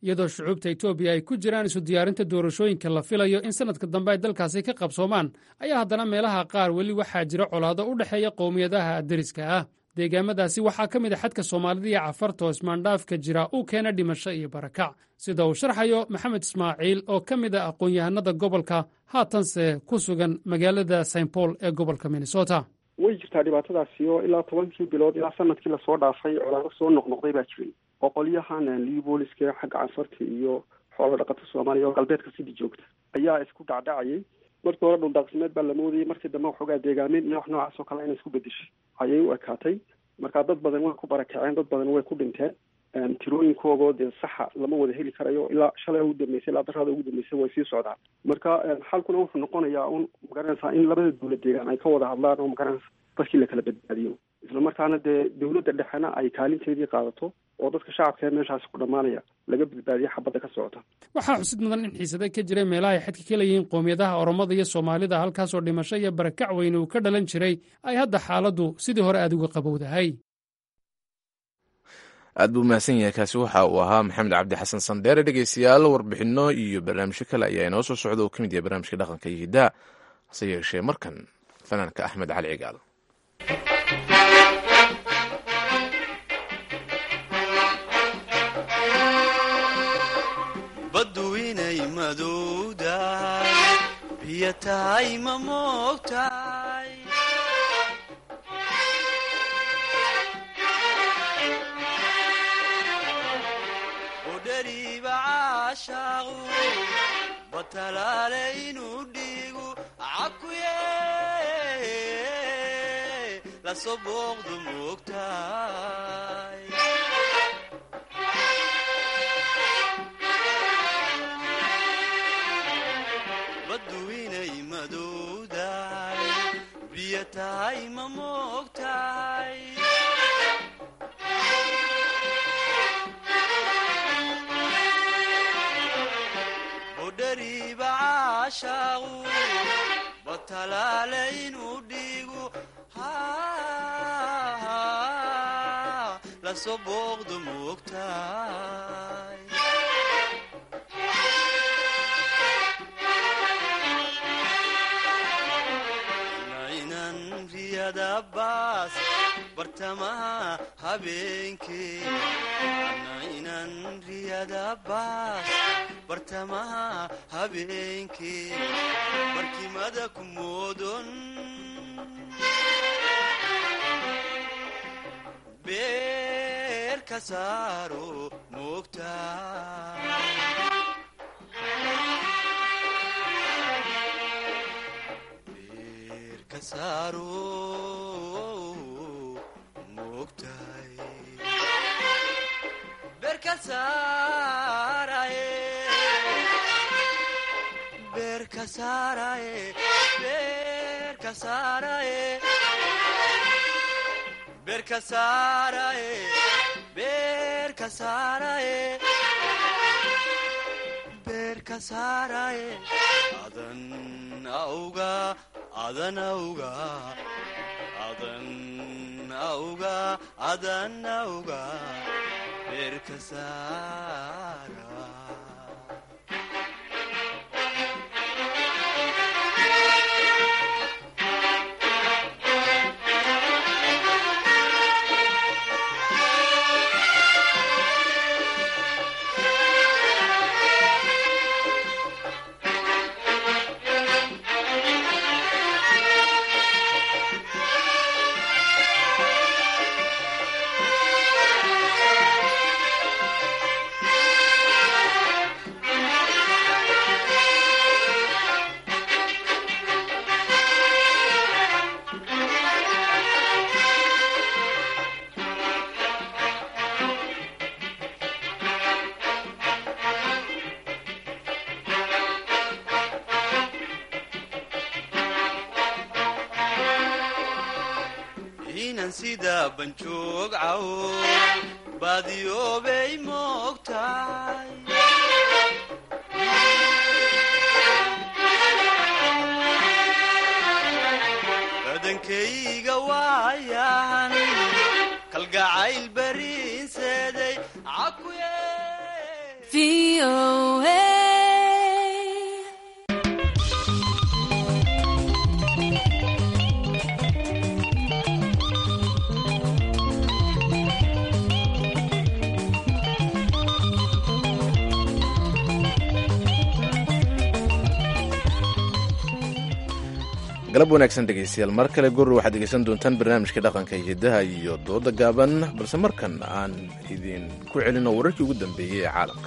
iyadoo shucuubta etoobiya ay ku jiraan isu diyaarinta doorashooyinka la filayo in sannadka dambe ay dalkaasi ka qabsoomaan ayaa haddana meelaha qaar weli waxaa jira colaado u dhexeeya qowmiyadaha deriska ah deegaamadaasi waxaa ka mid a xadka soomaalida iyo cafarta oo ismaandhaafka jira uu keena dhimasho iyo barakac sida uu sharxayo maxamed ismaaciil oo ka mid a aqoon-yahanada gobolka haatanse ku sugan magaalada st paul ee gobolka minnesota way jirtaa dhibaatadaasi oo ilaa tobankii bilood ilaa sanadkii lasoo dhaafay colaado soo noqnoqday baa jiray oo qolyahan libooliska xagga canfarta iyo xoolo dhaqata soomaaliya oo galbeedka sidii joogta ayaa isku dhacdhacayay markii hore dhuldaaqsimeed baa la moodayay markii dambe waxoogaa deegaameyn iyo wax noocaas oo kale inay isku bedeshay ayay u ekaatay marka dad badan way ku barakaceen dad badan way ku dhinteen tirooyinkoogoo dee saxa lama wada heli karayo ilaa shalay ugu dambeysay ilaa darada ugu dambeysay way sii socdaan marka xalkuna wuxuu noqonayaa un magaranaysaa in labada dowlad deegaan ay ka wada hadlaan oo magaranaysa dadkii la kala badbaadiyo isla markaana dee dowladda dhexena ay kaalinteedii qaadato oo dadka shacabka ee meeshaasi ku dhammaanaya laga badbaadiya xabadda ka socota waxaa xusid mudan in xiisade ka jiray meelaha ay xadka ka leeyihiin qowmiyadaha oromada iyo soomaalida halkaasoo dhimasho iyo barakac weyne uu ka dhalan jiray ay hadda xaaladdu sidii hore aada uga qabowdahay aad buu mahadsan yahay kaasi waxa uu ahaa maxamed cabdi xasan sandheere dhegeystayaal warbixinno iyo barnaamijyo kale ayaa inoo soo socda oo ka mid yahay barnaamijka dhaqanka iyo hiddaha hase yeeshee markan fanaanka axmed cali cigaal baddu inay madowdahay biyo tahay ma moogtahay udhariiba caashaaqu batalaale inuu dhiigu cakuye lasoo booqdu moogtahay baddu inay madowdahay biyo tahay ma moogtahay budhariiba caashaaqu batalaale inuu dhiigu lasoo booqdu moogtahay naynan riyadabaas bartamaha habeenkee naynan riyadabaas bartamaha habeenkee barkimada ku moodon beer ka saaro moogtaa adan auga adan auga adan auga adan auga beerka saara inan sida banjoog cawo baadiyoobay moogtahay badankayga waayahan kalgacayl bariinseeday cakuye VOA. galab wanaagsan dhegaystayaal mar kale gurur waxaad dhegaysan doontaan barnaamijka dhaqanka hidaha iyo dooda gaaban balse markan aan idin ku celino wararkii ugu dambeeyey ee caalamka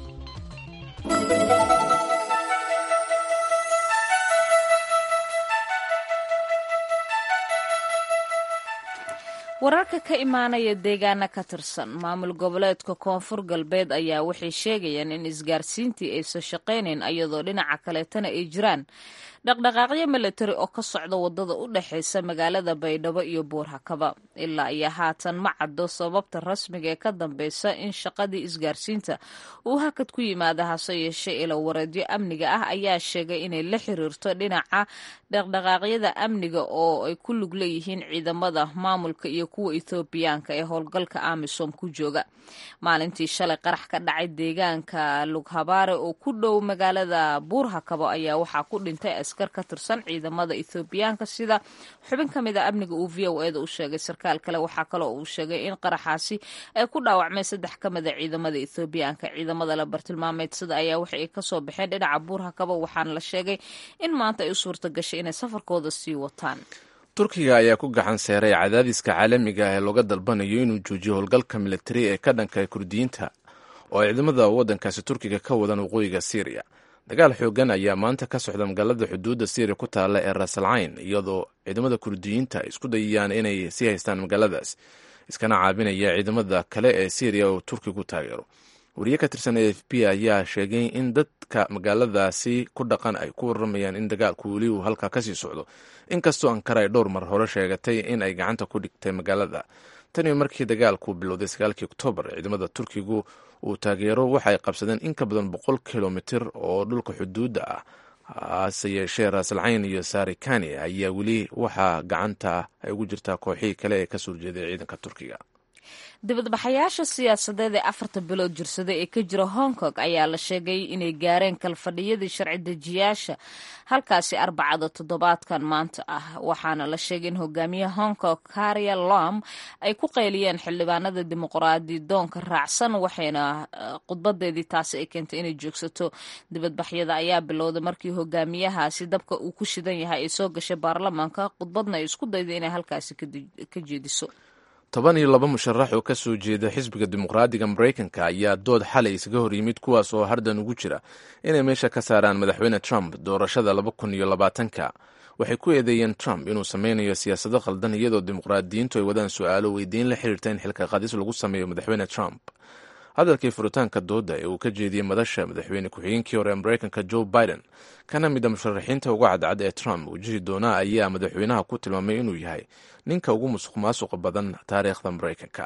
wararka ka imaanaya deegaana ka tirsan maamul goboleedka koonfur galbeed ayaa waxay sheegayaan in isgaarsiintii aysan shaqaynayn iyadoo dhinaca kaleetana ay jiraan dhaqdhaqaaqyo milatari oo ka socda wadada u dhexaysa magaalada baydhabo iyo buurhakaba ilaa iyo haatan ma caddo sababta rasmiga ee ka dambeysa in shaqadii isgaarsiinta uu hakad ku yimaada hase yeeshee ilo wareedyo amniga ah ayaa sheegay inay la xiriirto dhinaca dhaqdhaqaaqyada amniga oo ay ku lug leeyihiin ciidamada maamulka iyo kuwa ethoobiyaanka ee howlgalka amisom ku jooga maalintii shalay qarax ka dhacay deegaanka lughabaare oo ku dhow magaalada buurhakabo ayaa waxaa ku dhintay askar ka tirsan ciidamada ethoobiyaanka sida xubin ka mid a amniga uu v o eda u sheegay sarkaal kale waxaa kaloo uu sheegay in qaraxaasi ay ku dhaawacmeen saddex ka mid a ciidamada ethoobiyaanka ciidamada la bartilmaameedsada ayaa waxa ay kasoo baxeen dhinaca buurhakabo waxaana la sheegay in maanta ay u suurta gashay inay safarkooda sii wataan turkiga ayaa ku gacan seeray cadaadiska caalamiga ah ee looga dalbanayo inuu joojiyo howlgalka militari ee ka dhanka kurdiyiinta oo ay ciidamada waddankaasi turkiga ka wadaan waqooyiga syriya dagaal xoogan ayaa maanta ka socda magaalada xuduudda syriya ku taalla ee rasalcayn iyadoo ciidamada kurdiyiinta ay isku dayayaan inay sii haystaan magaaladaas iskana caabinaya ciidamada kale ee syriya oo turkigu taageero wariye ka tirsan a f b ayaa sheegay in dadka magaaladaasi ku dhaqan ay ku waramayaan in dagaalku weli uu halkaa kasii socdo inkastoo ankara ay dhowr mar hore sheegatay in ay gacanta ku dhigtay magaalada tani markii dagaalku bilowday sagaalkii oktoobar ciidamada turkigu uu taageero waxa ay qabsadeen in ka badan boqol kilomitir oo dhulka xuduudda ah hase yeeshee raasalcayn iyo sarikani ayaa weli waxaa gacanta ay ugu jirtaa kooxihii kale ee kasoo horjeeday ciidanka turkiga dibadbaxayaasha siyaasadeed ee afarta bilood jirsada ee ka jira hong kong ayaa la sheegay inay gaareen kalfadhiyadii sharci dejiyaasha halkaasi arbacada toddobaadkan maanta ah waxaana la sheegay in hogaamiyaha hong kong karia lom ay ku qayliyeen xildhibaanada dimuqraadi doonka raacsan waxayna khudbadeedii taasi ay keentay inay joogsato dibadbaxyada ayaa bilowday markii hogaamiyahaasi dabka uu ku shidan yahay ay soo gashay baarlamaanka khudbadna ay isku dayday inay halkaasi ka jeediso toban iyo laba musharax oo ka soo jeeda xisbiga dimuqraadiga maraykanka ayaa dood xalay isaga hor yimid kuwaas oo hardan ugu jira inay meesha ka saaraan madaxweyne trump doorashada laba kun iyo labaatanka waxay ku eedeeyeen trump inuu sameynayo siyaasado khaldan iyadoo dimuqraadiyiintu ay wadaan su-aalo weydiin la xiriirta in xilka qadis lagu sameeyo madaxweyne trump hadalkii furitaanka dooda ee uu ka jeediyey madasha madaxweyne ku-xigeenkii hore ee maraykanka joe biden kana mid a musharaxiinta uga cadcad ee trump wajihi doona ayaa madaxweynaha ku tilmaamay inuu yahay ninka ugu musuq maasuqa badan taariikhda maraykanka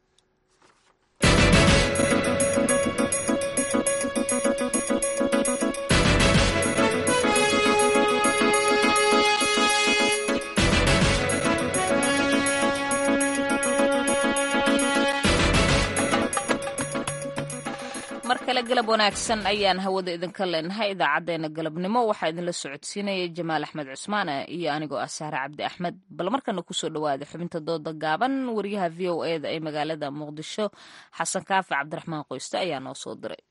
mar kale galab wanaagsan ayaan hawada idinka leenahay idaacadeena galabnimo waxaa idinla socodsiinaya jamaal axmed cusmaane iyo anigoo ah saare cabdi axmed bal markana kusoo dhawaada xubinta dooda gaaban wariyaha v o eda ee magaalada muqdisho xasan kaafi cabdiraxmaan qoyste ayaa noo soo diray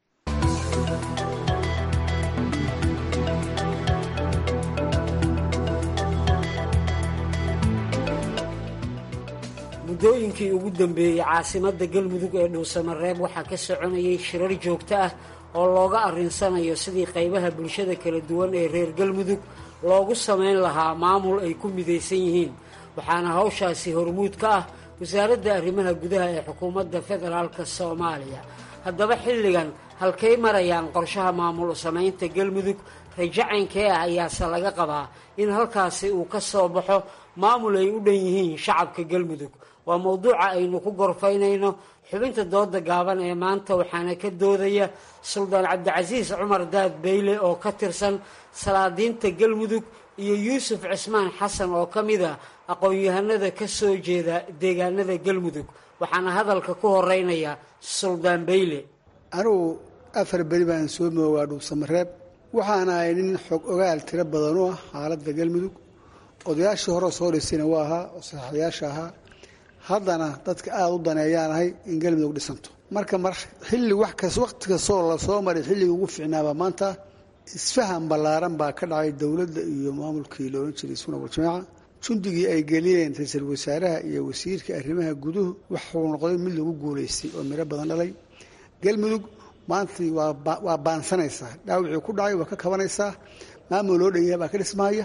muddooyinkii ugu dambeeyey caasimadda galmudug ee dhuusamareeb waxaa ka soconayay shirar joogto ah oo looga arrinsanayo sidii qaybaha bulshada kala duwan ee reer galmudug loogu samayn lahaa maamul ay ku midaysan yihiin waxaana hawshaasi hormuud ka ah wasaaradda arrimaha gudaha ee xukuumadda federaalka soomaaliya haddaba xilligan halkay marayaan qorshaha maamul samaynta galmudug rajacaynkee ah ayaase laga qabaa in halkaasi uu ka soo baxo maamul ay u dhan yihiin shacabka galmudug waa mowduuca aynu ku gorfaynayno xubinta dooda gaaban ee maanta waxaana ka doodaya suldaan cabdicasiis cumar daad beyle oo ka tirsan salaadiinta galmudug iyo yuusuf cismaan xasan oo ka mid a aqoon-yahanada ka soo jeeda deegaanada galmudug waxaana hadalka ku horeynaya suldaan beyle anugu afar beri baan soo moogaa dhuusamareeb waxaan ahay nin xog ogaal tiro badan u ah xaaladda galmudug odayaashii hore soo dhisayna waa ahaa oo saxaxayaasha ahaa haddana dadka aada u daneeyaan ahay in galmudug dhisanto marka mar xilli wax kas waqti kastoo lasoo maray xilliga ugu fiicnaaba maanta isfahan ballaaran baa ka dhacay dowladda iyo maamulkii la odhan jiray suna waljamaaca jundigii ay geliyeen ra-iisul wasaaraha iyo wasiirka arrimaha guduhu waxuu noqday mid lagu guulaystay oo miro badan dhalay galmudug maantii waa baansanaysaa dhaawicii ku dhacay waa ka kabanaysaa maamul loo dhanyahay baa ka dhismahaya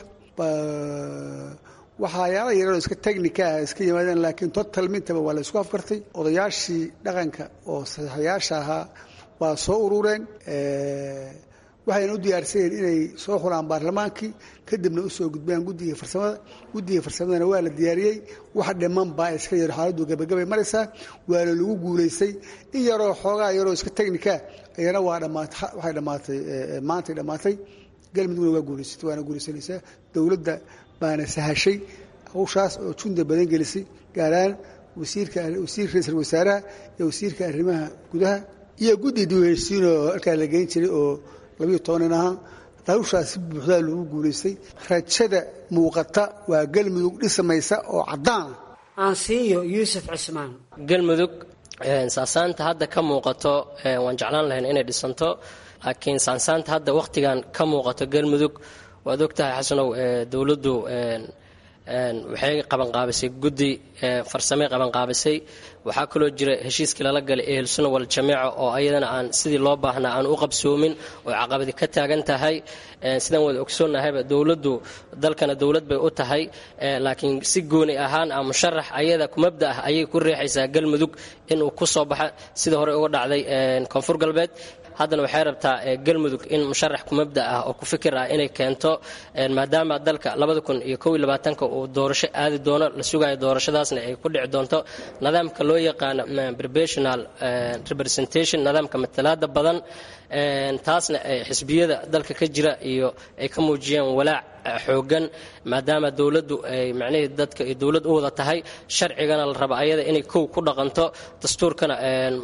waxaayaala yaroo iska technica ah iska yimaadeen laakiin total mintaba waa la isku afkartay odayaashii dhaqanka oo saxiixayaasha ahaa waa soo urureen waxayna u diyaarsanyeen inay soo xulaan baarlamaankii kadibna usoo gudbaan guddiga farsamada guddiga farsamadana waa la diyaariyey wax dhiman baa iska yaro xaaladdu gabagabay maraysaa waana lagu guulaystay in yaroo xoogaa yaroo iska technica ayana waa dhamaatay waxay dhammaatay maantay dhammaatay galmudugna waa guulaysatay waana guulaysanaysaa dowladda baana sahashay hawshaas oo junda badan gelisay gaaraan wasiirka wasiir ra-iisul wasaaraha iyo wasiirka arrimaha gudaha iyo guddi duheysiin oo halkaa la geyn jiray oo labiyo tobanin ahaa hawshaas si buuxdaa loogu guulaystay rajada muuqata waa galmudug dhismaysa oo caddaana aansiiyo yuusuf cismaan galmudug saasaanta hadda ka muuqato waan jeclaan lahayn inay dhisanto laakiin saansaanta hadda wakhtigan ka muuqato galmudug waad ogtahay xasanow dowladdu waxay qabanqaabisay guddi farsamey qabanqaabisay waxaa kaloo jira heshiiskii lala galay ehelsunna waljamiica oo ayadana aan sidii loo baahnaa aan u qabsoomin oo caqabadi ka taagan tahay sidaan wada ogsoonnahayba dowladdu dalkana dowlad bay u tahay laakiin si gooni ahaan ah musharax ayada kumabda ah ayay ku riixaysaa galmudug inuu ku soo baxa sida hore uga dhacday koonfur galbeed haddana waxay rabtaa galmudug in musharax kumabda ah oo ku fikir ah inay keento maadaama dalka labada kun iyo kow iyo labaatanka uu doorasho aadi doono la sugayo doorashadaasna ay ku dhici doonto nidaamka loo yaqaano professional representation nidaamka matalaada badan taasna xisbiyada dalka ka jira iyo ay ka muujiyeen walaac xoogan maadaama dowladdu ay macnihii dadka ay dowlad u wada tahay sharcigana la raba ayada inay kow ku dhaqanto dastuurkana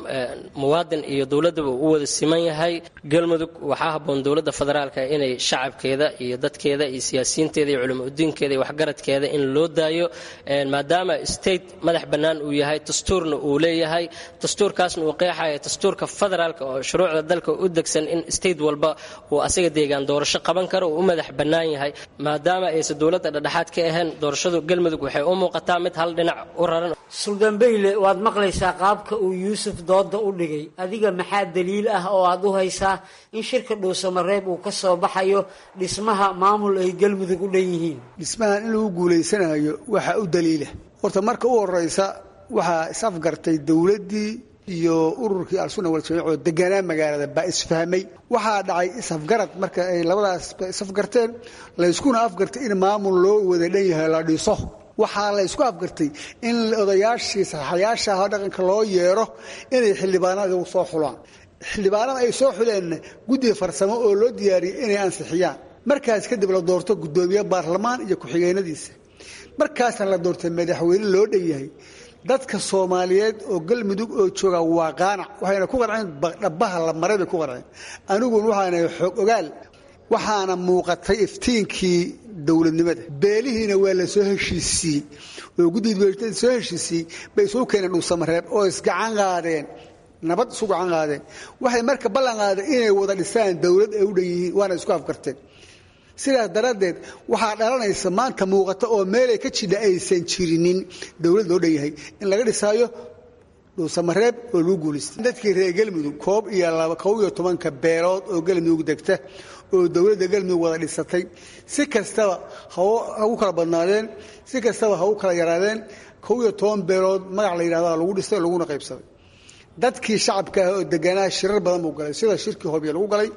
muwaadin iyo dowladdaba u wada siman yahay galmudug waxaa habboon dowladda federaalka inay shacabkeeda iyo dadkeeda iyo siyaasiyiinteeda iyo culimo udiinkeeda iyo waxgaradkeeda in loo daayo maadaama state madax bannaan uu yahay dastuurna uu leeyahay dastuurkaasna uu qeexaya dastuurka federaalka oo shuruucda dalka u degsan in state walba uu asaga deegaan doorasho qaban karo uu u madax bannaan yahay maadaama aysan dowladda dhexdhexaad ka ahayn doorashadu galmudug waxay u muuqataa mid hal dhinac u raran suldambeyle waad maqlaysaa qaabka uu yuusuf dooda u dhigay adiga maxaa daliil ah oo aad u haysaa in shirka dhuusamareeb uu ka soo baxayo dhismaha maamul ay galmudug u dhan yihiin dhismahan in lagu guulaysanayo waxaa u daliila horta marka u horeysa waxaa is-afgartay dowladdii iyo ururkii al-sunna waljamiic oo deganaa magaalada baa isfahmay waxaa dhacay is-afgarad marka ay labadaas is-afgarteen layskuna afgartay in maamul loo wada dhan yahay la dhiso waxaa la ysku afgartay in odayaashii saxayaasha ah dhaqanka loo yeero inay xildhibaanada soo xulaan xildhibaanada ay soo xuleenna guddiga farsamo oo loo diyaariyey inay ansixiyaan markaas kadib la doorto guddoomiye baarlamaan iyo ku-xigeenadiisa markaasna la doortay madaxweyne loo dhan yahay dadka soomaaliyeed oo galmudug oo jooga waa qaanac waxayna ku qanceen dhabaha la maray bay ku qanceen aniguna waxaana xoog ogaal waxaana muuqatay iftiinkii dowladnimada beelihiina waa la soo heshiisiiyey oo guddiga soo heshiisiiyey bay isugu keeneen dhuusamareeb oo isgacan qaadeen nabad isu gacan qaadeen waxay marka ballan qaadeen inay wada dhisaan dowlad ay u dhan yihiin waana isku afgarteen sidaas daraaddeed waxaa dhalanaysa maanta muuqata oo meelay ka jidha aysan jirinin dowlad loo dhan yahay in laga dhisaayo dhuusamareeb oo lagu guulaystay dadkii reer galmudug koob iyo laba kob iyo tobanka beelood oo galmudug degta oo dowladda galmudug wada dhisatay si kastaba ha u kala badnaadeen si kastaba ha u kala yaraadeen kob iyo toban beelood magac la yidhahda lagu dhistay laguna qaybsaday dadkii shacabka ah oo deganaa shirar badan buu galay sida shirkii hobya lagu galay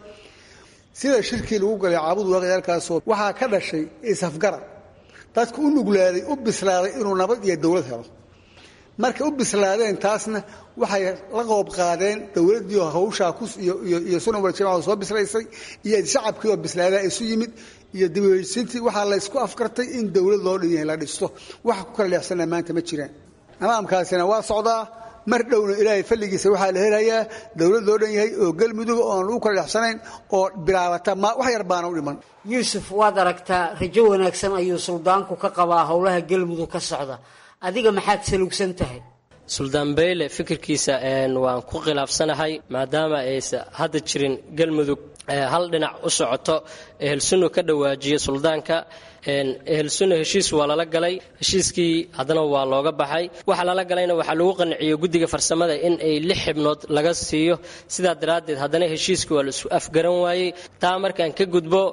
sida shirkii lagu galay caabud waaqyaalkaasoo waxaa ka dhashay isafgarad dadku u nuglaaday u bislaaday inuu nabad iyo dowlad helo markay u bislaadeen taasna waxay la qoob qaadeen dowladdii hawshaa iyo sunawal jamaca soo bislaysay iyo shacabkii oo bislaadaa isu yimid iyo dibheysintii waxaa la ysku afkartay in dowlad loo dhan yahay la dhisto waxa ku kala leexsanaa maanta ma jiraan nidaamkaasina waa socdaa mar dhowna ilaahay falligiisa waxaa la helayaa dowlad loo dhan yahay oo galmudug oo aan lagu kala dhexsanayn oo bilaabata ma wax yar baana u dhiman yuusuf waad aragtaa rajo wanaagsan ayuu suldaanku ka qabaa howlaha galmudug ka socda adiga maxaad salugsan tahay suldaan beyle fikirkiisa waan ku khilaafsanahay maadaama aysa hadda jirin galmudug hal dhinac u socoto ehelsunno ka dhawaajiya suldaanka ehelsunno heshiis waa lala galay heshiiskii haddana waa looga baxay waxa lala galayna waxaa lagu qanciyo guddiga farsamada in ay lix xibnood laga siiyo sidaa daraaddeed haddana heshiiskii waa la isu afgaran waayey taa markaan ka gudbo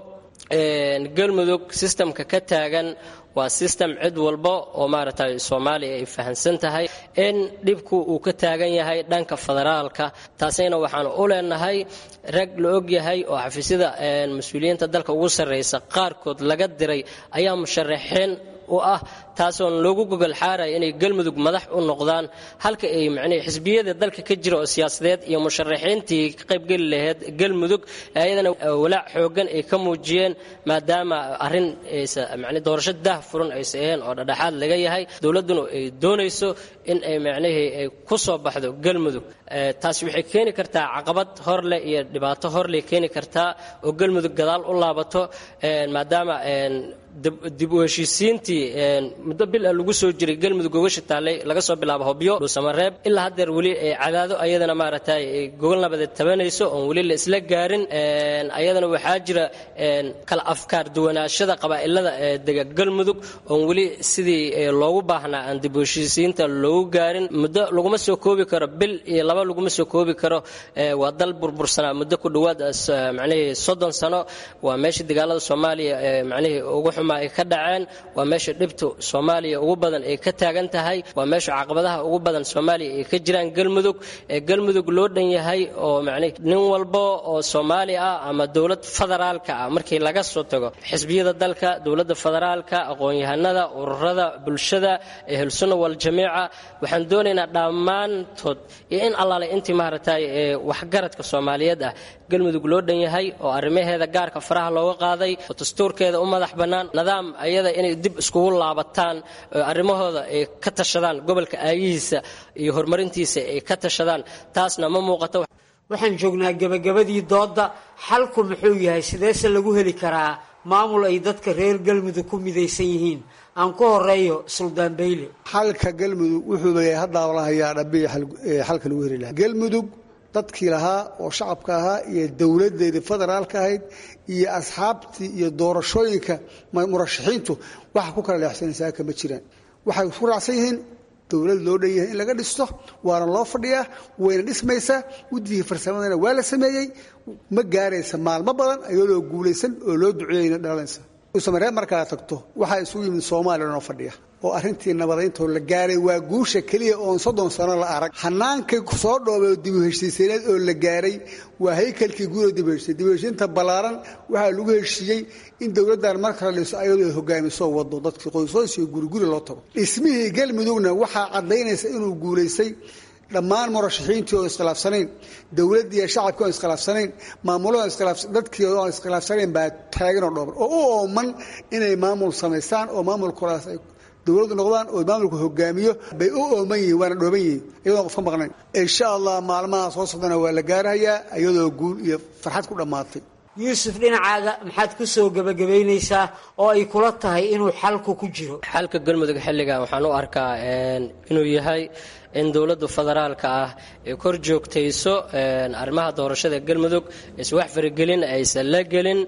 galmudug sistamka ka taagan waa sistem cid walba oo maaragtay soomaaliya ay fahamsan tahay in dhibku uu ka taagan yahay dhanka federaalka taasina waxaan u leenahay rag la og yahay oo xafiisyada mas-uuliyiinta dalka ugu sarraysa qaarkood laga diray ayaa musharaxiin u ah taasoon loogu gogol xaaraya inay galmudug madax u noqdaan halka ay macnihii xisbiyada dalka ka jira oo siyaasadeed iyo musharaxiintii ka qaybgeli lahayd galmudug ayadana walaac xoogan ay ka muujiyeen maadaama arrin aysa macnii doorasho daah furan aysa ahayn oo dhadhaxaad laga yahay dowladduna ay doonayso in ay macnihii ay ku soo baxdo galmudug taasi waxay keeni kartaa caqabad horleh iyo dhibaato horleh keeni kartaa oo galmudug gadaal u laabato maadaama dib u heshiisiintii muddo bil ah lagu soo jiray galmudug gogasha taallay laga soo bilaabo hobyo dhuusamareeb ilaa haddeer weli cadaado ayadana maaragtay gogol nabadeed tabanayso oon weli la isla gaarin ayadana waxaa jira kala afkaar duwanaashada qabaa'ilada dega galmudug oon weli sidii loogu baahnaa aan dib u heshiisiinta loogu gaarin muddo laguma soo koobi karo bil iyo laba laguma soo koobi karo waa dal burbursanaa muddo ku dhowaad macnihii soddon sano waa meeshii dagaalada soomaaliya macnihii ugu xumaa ay ka dhaceen waa meesha dhibtu soomaaliya ugu badan ay ka taagan tahay waa meesha caqabadaha ugu badan soomaaliya ay ka jiraan galmudug ee galmudug loo dhan yahay oo macnihi nin walbo oo soomaali ah ama dowlad federaalka ah markii laga soo tago xisbiyada dalka dowladda federaalka aqoon-yahanada ururada bulshada ehelsunna waljamiica waxaan doonaynaa dhammaantood iyo in allaale intii maaragtay ee waxgaradka soomaaliyeed ah galmudug loo dhan yahay oo arrimaheeda gaarka faraha looga qaaday oo dastuurkeeda u madax bannaan nidaam ayada inay dib iskugu laabataan arrimahooda ay ka tashadaan gobolka aayihiisa iyo horumarintiisa ay ka tashadaan taasna ma muuqato waxaan joognaa gebagabadii doodda xalku muxuu yahay sideese lagu heli karaa maamul ay dadka reer galmudug ku midaysan yihiin aan ku horeeyo suldaan beyle xalka galmudug wuxuu leeyahay haddaaba la hayaa dhabiya xalka lagu heli lahaa galmudug dadkii lahaa oo shacabka ahaa iyo dowladeedii federaalka ahayd iyo asxaabtii iyo doorashooyinka murashaxiintu waxa ku kala leexsanaysaa kama jiraan waxay isku raacsan yihiin dowlad loo dhan yahay in laga dhisto waana loo fadhiyaa wayna dhismaysaa guddigii farsamadana waa la sameeyey ma gaaraysa maalmo badan iyadoo guulaysan oo loo duceeyeyna dhalanaysa usamaree markaa tagto waxaa isugu yimid soomaaliya noo fadhiya oo arrintii nabadayntoo la gaaray waa guusha keliya oon soddon sano la arag hanaankii soo dhoobay oo dibu heshiisayneed oo la gaaray waa haykalkii guuda dibu heshiisay dibu heshiinta ballaaran waxaa lagu heshiiyey in dowladdan mar kale dhiso ayadoo ay hogaamiso wado dadkii qoysoys iyo guriguri loo tago dhismihii galmudugna waxaa caddaynaysa inuu guulaystay dhammaan murashaxiintii oo iskhilaafsanayn dowladdii iyo shacabkii oon iskhilaafsanayn maamulada dadkii oon iskhilaafsanayn baa taaganoo dhooban oo u ooman inay maamul samaystaan oo maamulkoodaas ay dowladdu noqdaan oo maamulku hogaamiyo bay u ooman yihiin waana dhooban yihiin iyadoon qof ka maqnayn insha allah maalmaha soo socdana waa la gaarahayaa iyadoo guul iyo farxad ku dhammaatay yuusuf dhinacaaga maxaad ku soo gebagabaynaysaa oo ay kula tahay inuu xalku ku jiro xalka galmudug xilligan waxaan u arkaa inuu yahay in dowladda federaalka ah ay kor joogtayso arrimaha doorashada galmudug aysa wax faragelin aysan la gelin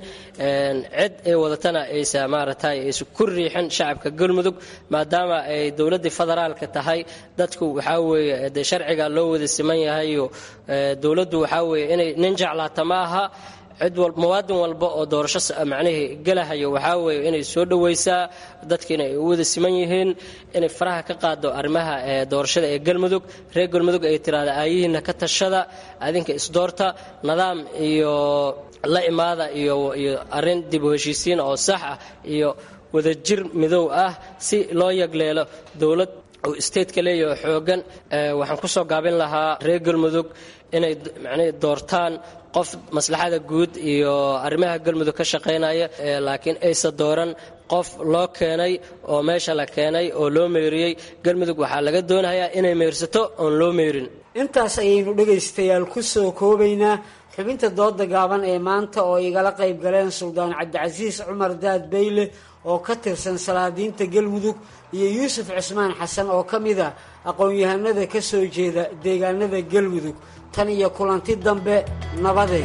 cid ay wadatana aysa maaragtay aysa ku riixin shacabka galmudug maadaama ay dowladdii federaalka tahay dadku waxaa weeye dee sharciga loo wada siman yahayo dowladdu waxaa weeye inay nin jeclaata ma aha cid muwaadin walba oo doorasho macnihii gelahayo waxaa weeye inay soo dhowaysaa dadkiina ay u wada siman yihiin inay faraha ka qaado arrimaha doorashada ee galmudug reer galmudug ay tiraahda aayihiina ka tashada adinka isdoorta nidaam iyo la imaada iyo iyo arrin dib u heshiisiin oo sax ah iyo wadajir midow ah si loo yagleelo dowlad uu stateka leeyahay xoogan waxaan ku soo gaabin lahaa reer galmudug inay macnihii doortaan qof maslaxada guud iyo arrimaha galmudug ka shaqaynaya laakiin aysa dooran qof loo keenay oo meesha la keenay oo loo meyriyey galmudug waxaa laga doonayaa inay meyrsato oon loo meyrin intaas ayaynu dhegaystayaal ku soo koobaynaa xubinta dooda gaaban ee maanta oo igala qayb galeen suldaan cabdicasiis cumar daad beyle oo ka tirsan salaadiinta galmudug iyo yuusuf cusmaan xasan oo ka mid ah aqoon-yahanada ka soo jeeda deegaanada galmudug tan iyo kulanti dambe nabaday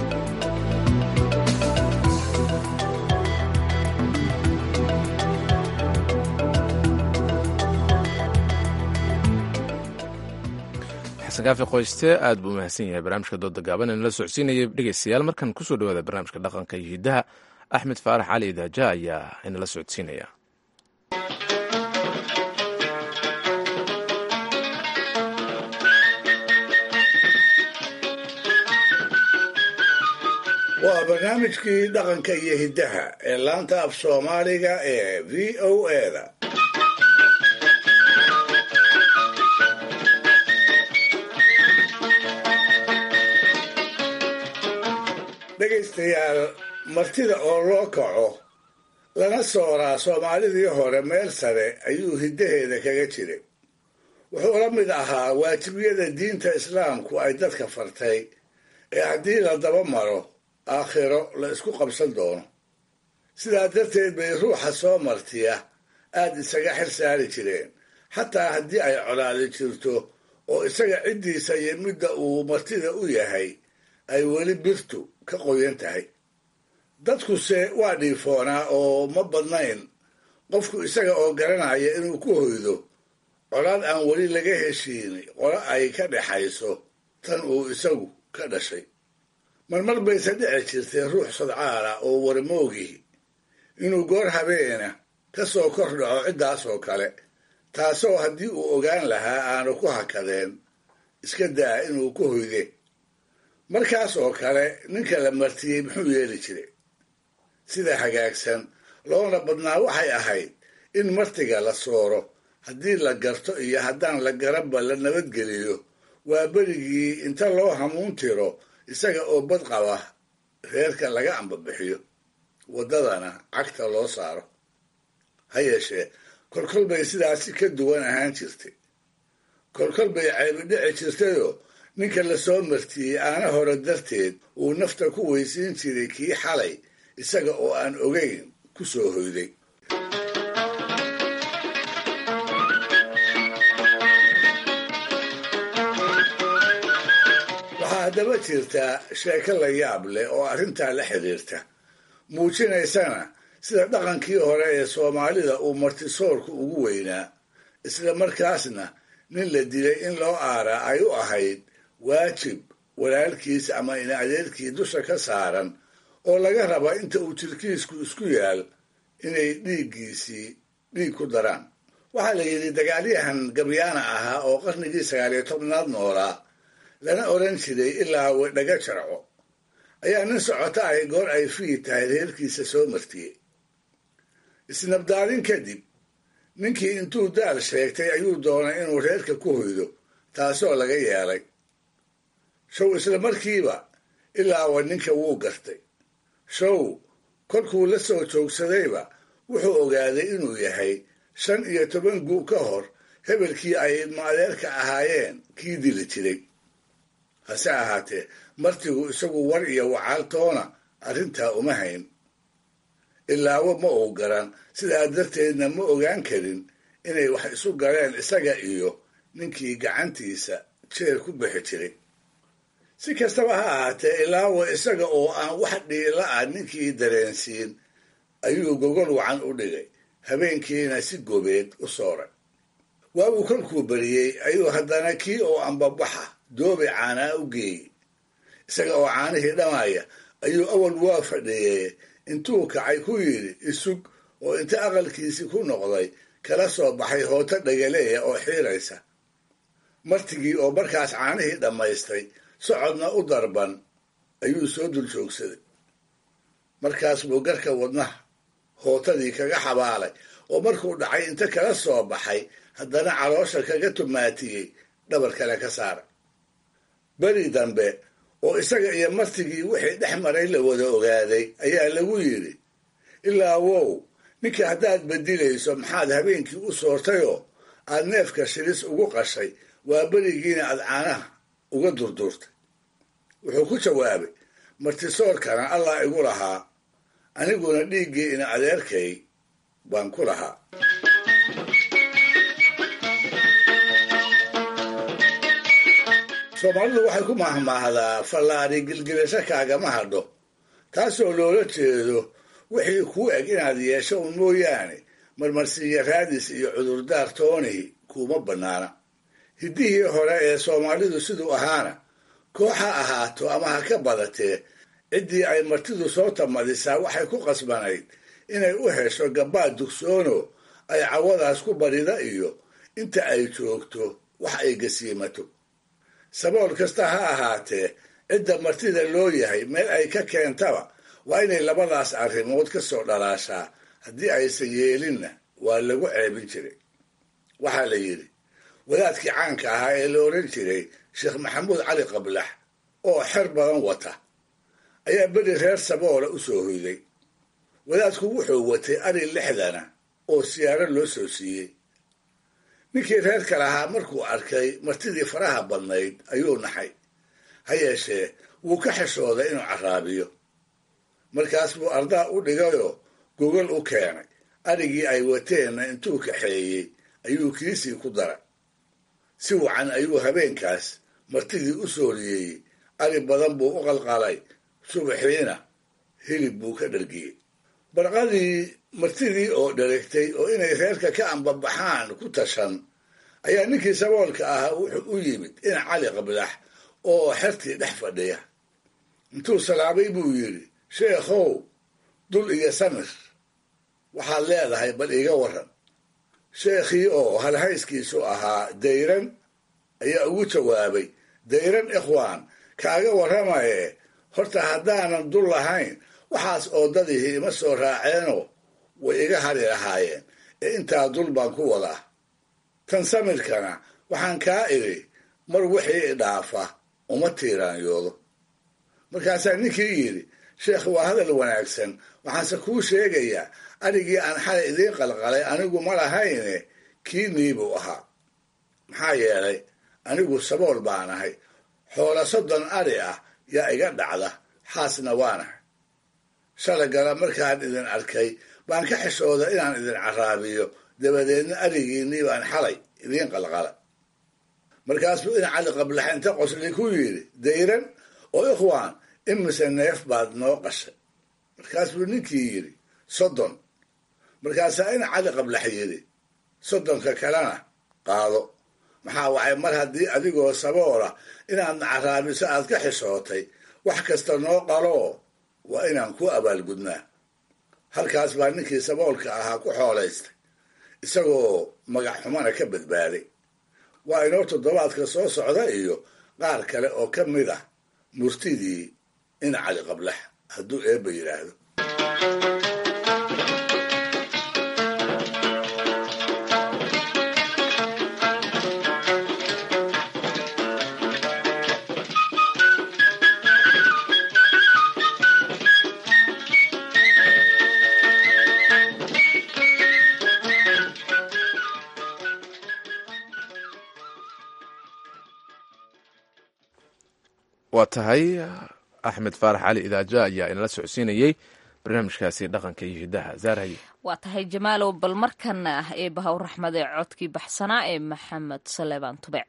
xasan kaafi qoyste aad buu umahadsan yahay barnaamijka dooda gaaban in la socodsiinaya dhegeystayaal markan kusoo dhawaada barnaamijka dhaqanka iyo hiddaha axmed faarax cali idaaja ayaa inala socodsiinaya waa barnaamijkii dhaqanka iyo hiddaha ee laanta af soomaaliga ee v o eda dhegaystayaal martida oo loo kaco lana sooraa soomaalidii hore meel sare ayuu hiddaheeda kaga jiray wuxuu la mid ahaa waajibiyada diinta islaamku ay dadka fartay ee haddii la daba maro aakhiro la isku qabsan doono sidaa darteed bay ruuxa soo martiya aad isaga xil saari jireen xataa haddii ay colaadi jirto oo isaga ciddiisa iyo midda uu martida u yahay ay weli birtu ka qoyan tahay dadkuse waa dhiifoonaa oo ma badnayn qofku isaga oo garanaya inuu ku hoydo colaad aan weli laga heshiini qolo ay ka dhexayso tan uu isagu ka dhashay marmar bayse dhici jirtay ruux sadcaala oo warmoogihi inuu goor habeena ka soo kor dhaco ciddaas oo kale taasoo haddii uu ogaan lahaa aanu ku hakadeen iska daa inuu ku hoyde markaas oo kale ninka la martiyey muxuu yeeli jiray sida hagaagsan loona badnaa waxay ahayd in martiga la sooro haddii la garto iyo haddaan la garanba la nabadgeliyo waa berigii inta loo hamuun tiro isaga oo bad qaba reerka laga ambabixiyo waddadana cagta loo saaro ha yeeshee kolkol bay sidaasi ka duwan ahaan jirtay kolkol bay caybi dhici jirtayoo ninka la soo martiyey aana hore darteed uu nafta ku weysiin jiray kii xalay isaga oo aan ogayn ku soo hoyday waxaa haddaba jirtaa sheeko la yaab leh oo arrintaa la xidhiirta muujinaysana sida dhaqankii hore ee soomaalida uu martisoorku ugu weynaa isla markaasna nin la dilay in loo aaraa ay u ahayd waajib walaalkiis ama in adeerkii dusha ka saaran oo laga raba inta uu jirkiisku isku yaal inay dhiiggiisii dhiig ku daraan waxaa la yidhi dagaalyahan gabyaana ahaa oo qarnigii sagaaliyo tobnaad noolaa lana odhan jiray ilaa wedhaga jarco ayaa nin socota ahy goor ay fii tahay reerkiisa soo martiyey isnabdaadin kadib ninkii intuu daal sheegtay ayuu doonay inuu reerka ku hoydo taasoo laga yeelay show isla markiiba ilaawa ninka wuu gartay show kolkuu la soo joogsadayba wuxuu ogaaday inuu yahay shan iyo toban guu ka hor hebelkii ay ilmaadeerka ahaayeen kii dili jiray hase ahaatee martigu isagu war iyo wacaaltoona arrintaa uma hayn ilaawo ma uu garan sidaa darteedna ma ogaan karin inay wax isu galeen isaga iyo ninkii gacantiisa jeer ku bixi jiray si kastaba ha ahaatee ilaawo isaga oo aan wax dhiila ah ninkii dareensiin ayuu gogol wacan u dhigay habeenkiina si gobeed u sooray waabuu kolkuu beriyey ayuu haddana kii oo ambabaxa doobi caanaa u geeyey isaga oo caanihii dhamaya ayuu awal waa fadhiiyey intuu kacay ku yidhi isug oo inta aqalkiisii ku noqday kala soo baxay hooto dhagaleeya oo xiiraysa martigii oo markaas caanihii dhammaystay socodna u darban ayuu soo dul joogsaday markaas buu garka wadnaha hootadii kaga xabaalay oo markuu dhacay inta kala soo baxay haddana caloosha kaga tumaatiyey dhabar kale ka saara beri dambe oo isaga iyo martigii wixii dhex maray la wada ogaaday ayaa lagu yidhi ilaa wow ninka haddaad bedilayso maxaad habeenkii u soortayoo aad neefka shilis ugu qashay waa berigiina aad caanaha uga durduurtay wuxuu ku jawaabay martisoorkana allah igu lahaa aniguna dhiiggii ina adeerkay baan ku lahaa soomaalidu waxay ku mahmaahdaa fallaari gilgilasho kaagama hadho taasoo loola jeedo wixii kuu eg inaad yeesho un mooyaane marmarsiiya raadis iyo cudurdaar toonihi kuuma bannaana hiddihii hore ee soomaalidu siduu ahaana koox ha ahaato ama ha ka badatee ciddii ay martidu soo tamadisaa waxay ku qasbanayd inay u hesho gabbaad dugsoono ay cawadaas ku barida iyo inta ay joogto wax ay gasiimato sabool kasta ha ahaatee cidda martida loo yahay meel ay ka keentaba waa inay labadaas arrimood ka soo dhalaashaa haddii aysan yeelinna waa lagu ceebin jiray waxaa la yidhi wadaadkii caanka ahaa ee la odhan jiray sheekh maxamuud cali qablax oo xer badan wata ayaa beri reer saboola u soo hoyday wadaadku wuxuu watay ari lixdana oo siyaaro loo soo siiyey ninkii reerka lahaa markuu arkay martidii faraha badnayd ayuu naxay ha yeeshee wuu ka xishooday inuu caraabiyo markaas buu ardaa u dhigayoo gogol u keenay arigii ay wateenna intuu kaxeeyey ayuu kiisii ku daray si wacan ayuu habeenkaas martidii u sooriyeeyey ari badan buu u qalqalay subaxiina hilib buu ka dhargiyey barqadii martidii oo dharagtay oo inay reerka ka ambabaxaan ku tashan ayaa ninkii saboolka ahaa wuxuu u yimid ina cali qablax oo xertii dhex fadhiya intuu salaamay buu yidhi sheekhow dul iyo samir waxaad leedahay bal iiga waran sheekhii oo halhayskiisu ahaa dayran ayaa ugu jawaabay dayran ikhwaan kaaga warramaye horta haddaanan dul lahayn waxaas oodadihii ima soo raaceenoo way iga hari lahaayeen ee intaa dul baan ku wadaa tan samirkana waxaan kaa idhi mar wixii idhaafa uma tiiraanyoodo markaasaa ninkii yidhi sheekh waa hadal wanaagsan waxaanse kuu sheegayaa arigii aan xalay idiin qalqalay anigu ma lahayne kii niibuu ahaa maxaa yeelay anigu sabool baan ahay xoola soddon ari ah yaa iga dhacda xaasna waanahay shalagala markaan idin arkay baan ka xishooda inaan idin caraabiyo dabadeedna arigiinnii baan xalay idiin qalqala markaasbuu in cali qablax inta qosli ku yidhi dayran oo ikhwaan imise neef baad noo qashay markaasbuu ninkii yidhi soddon markaasaa in cali qablax yidhi soddonka kalena qaado maxaa wacay mar haddii adigoo saboola inaadna caraabiso aad ka xishootay wax kasta noo qaloo waa inaan ku abaalgudnaa halkaas baa ninkii saboolka ahaa ku xoolaystay isagoo magac xumana ka badbaaday waa inoo toddobaadka soo socda iyo qaar kale oo ka mid ah murtidii in cali qablax hadduu eebba yidhaahdo waa tahay axmed faarax cali idaaja ayaa inala socodsiinayey barnaamijkaasi dhaqanka iyo hidaha zaarhaye waa tahay jamaalow bal markana ah ee bahaw raxmad ee codkii baxsanaa ee maxamed saleebaan tubec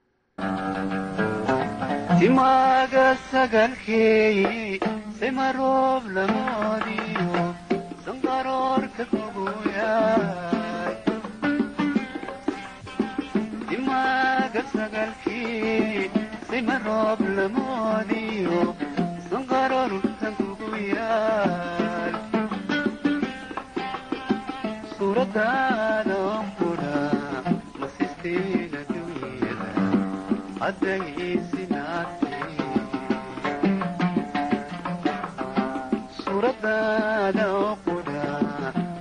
timaaga sagalkeeyi simaroob lamoodiyo sanqaroorka kuguyaay timaaga sagalkeeyi simaroob lamoodiyo sanqaroorka kuguyaal suuradaada qudha masisteena dunyada suuradaada qudha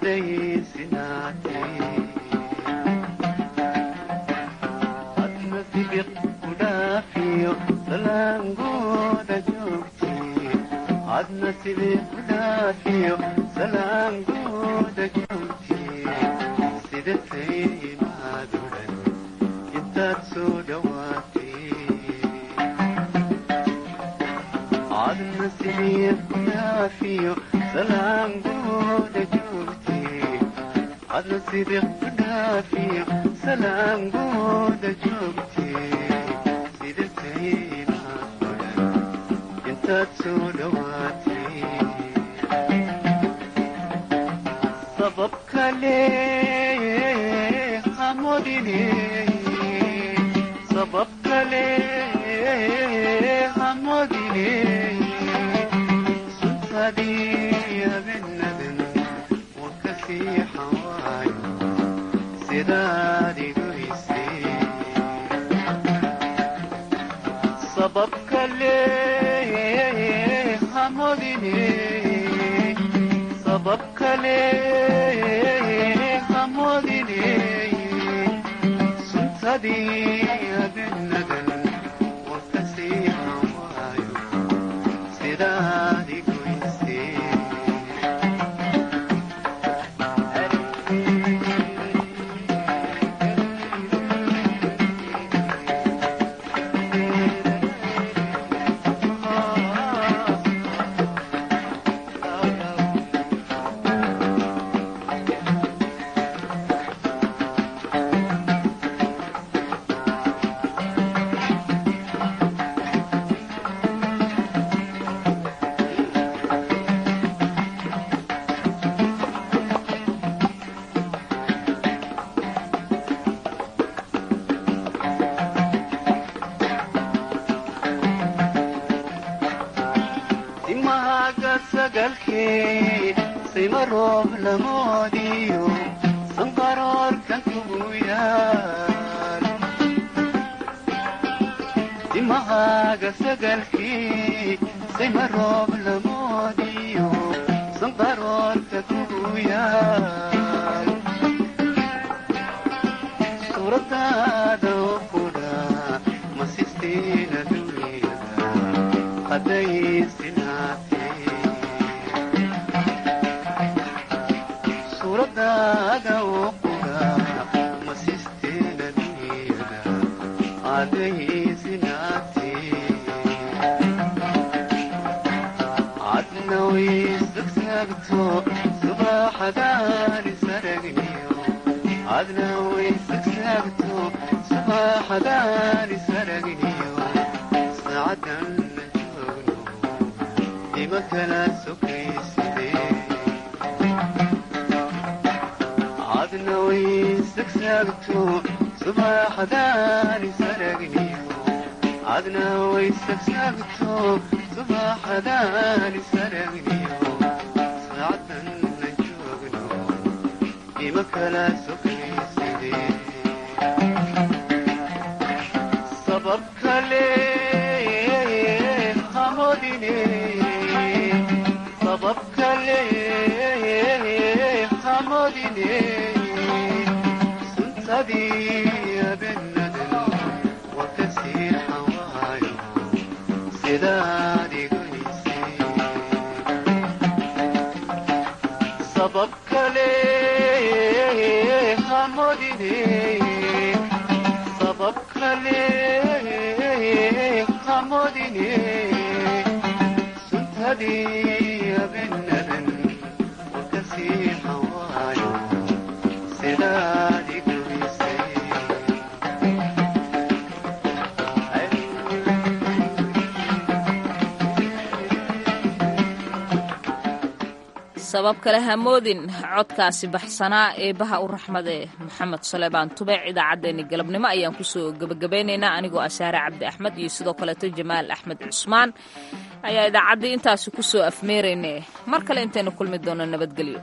sabab kale hamoodin codkaasi baxsanaa eebaha u raxmade maxamed suleymaan tubeec idaacaddeenni galabnimo ayaan kusoo gebagabeynaynaa anigoo asaare cabdi axmed iyo sidoo kaleeto jamaal axmed cusmaan ayaa idaacaddii intaasi kusoo afmeerayne mar kale intaynu kulmi doono nabadgelyo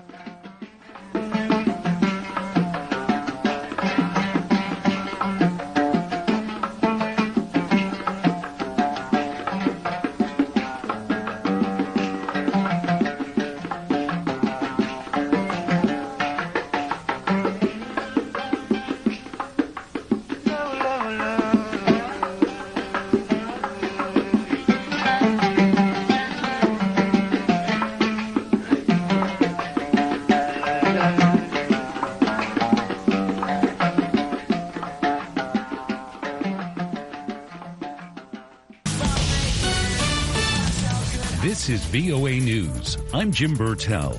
This is VOA News. I'm Jim Burtell.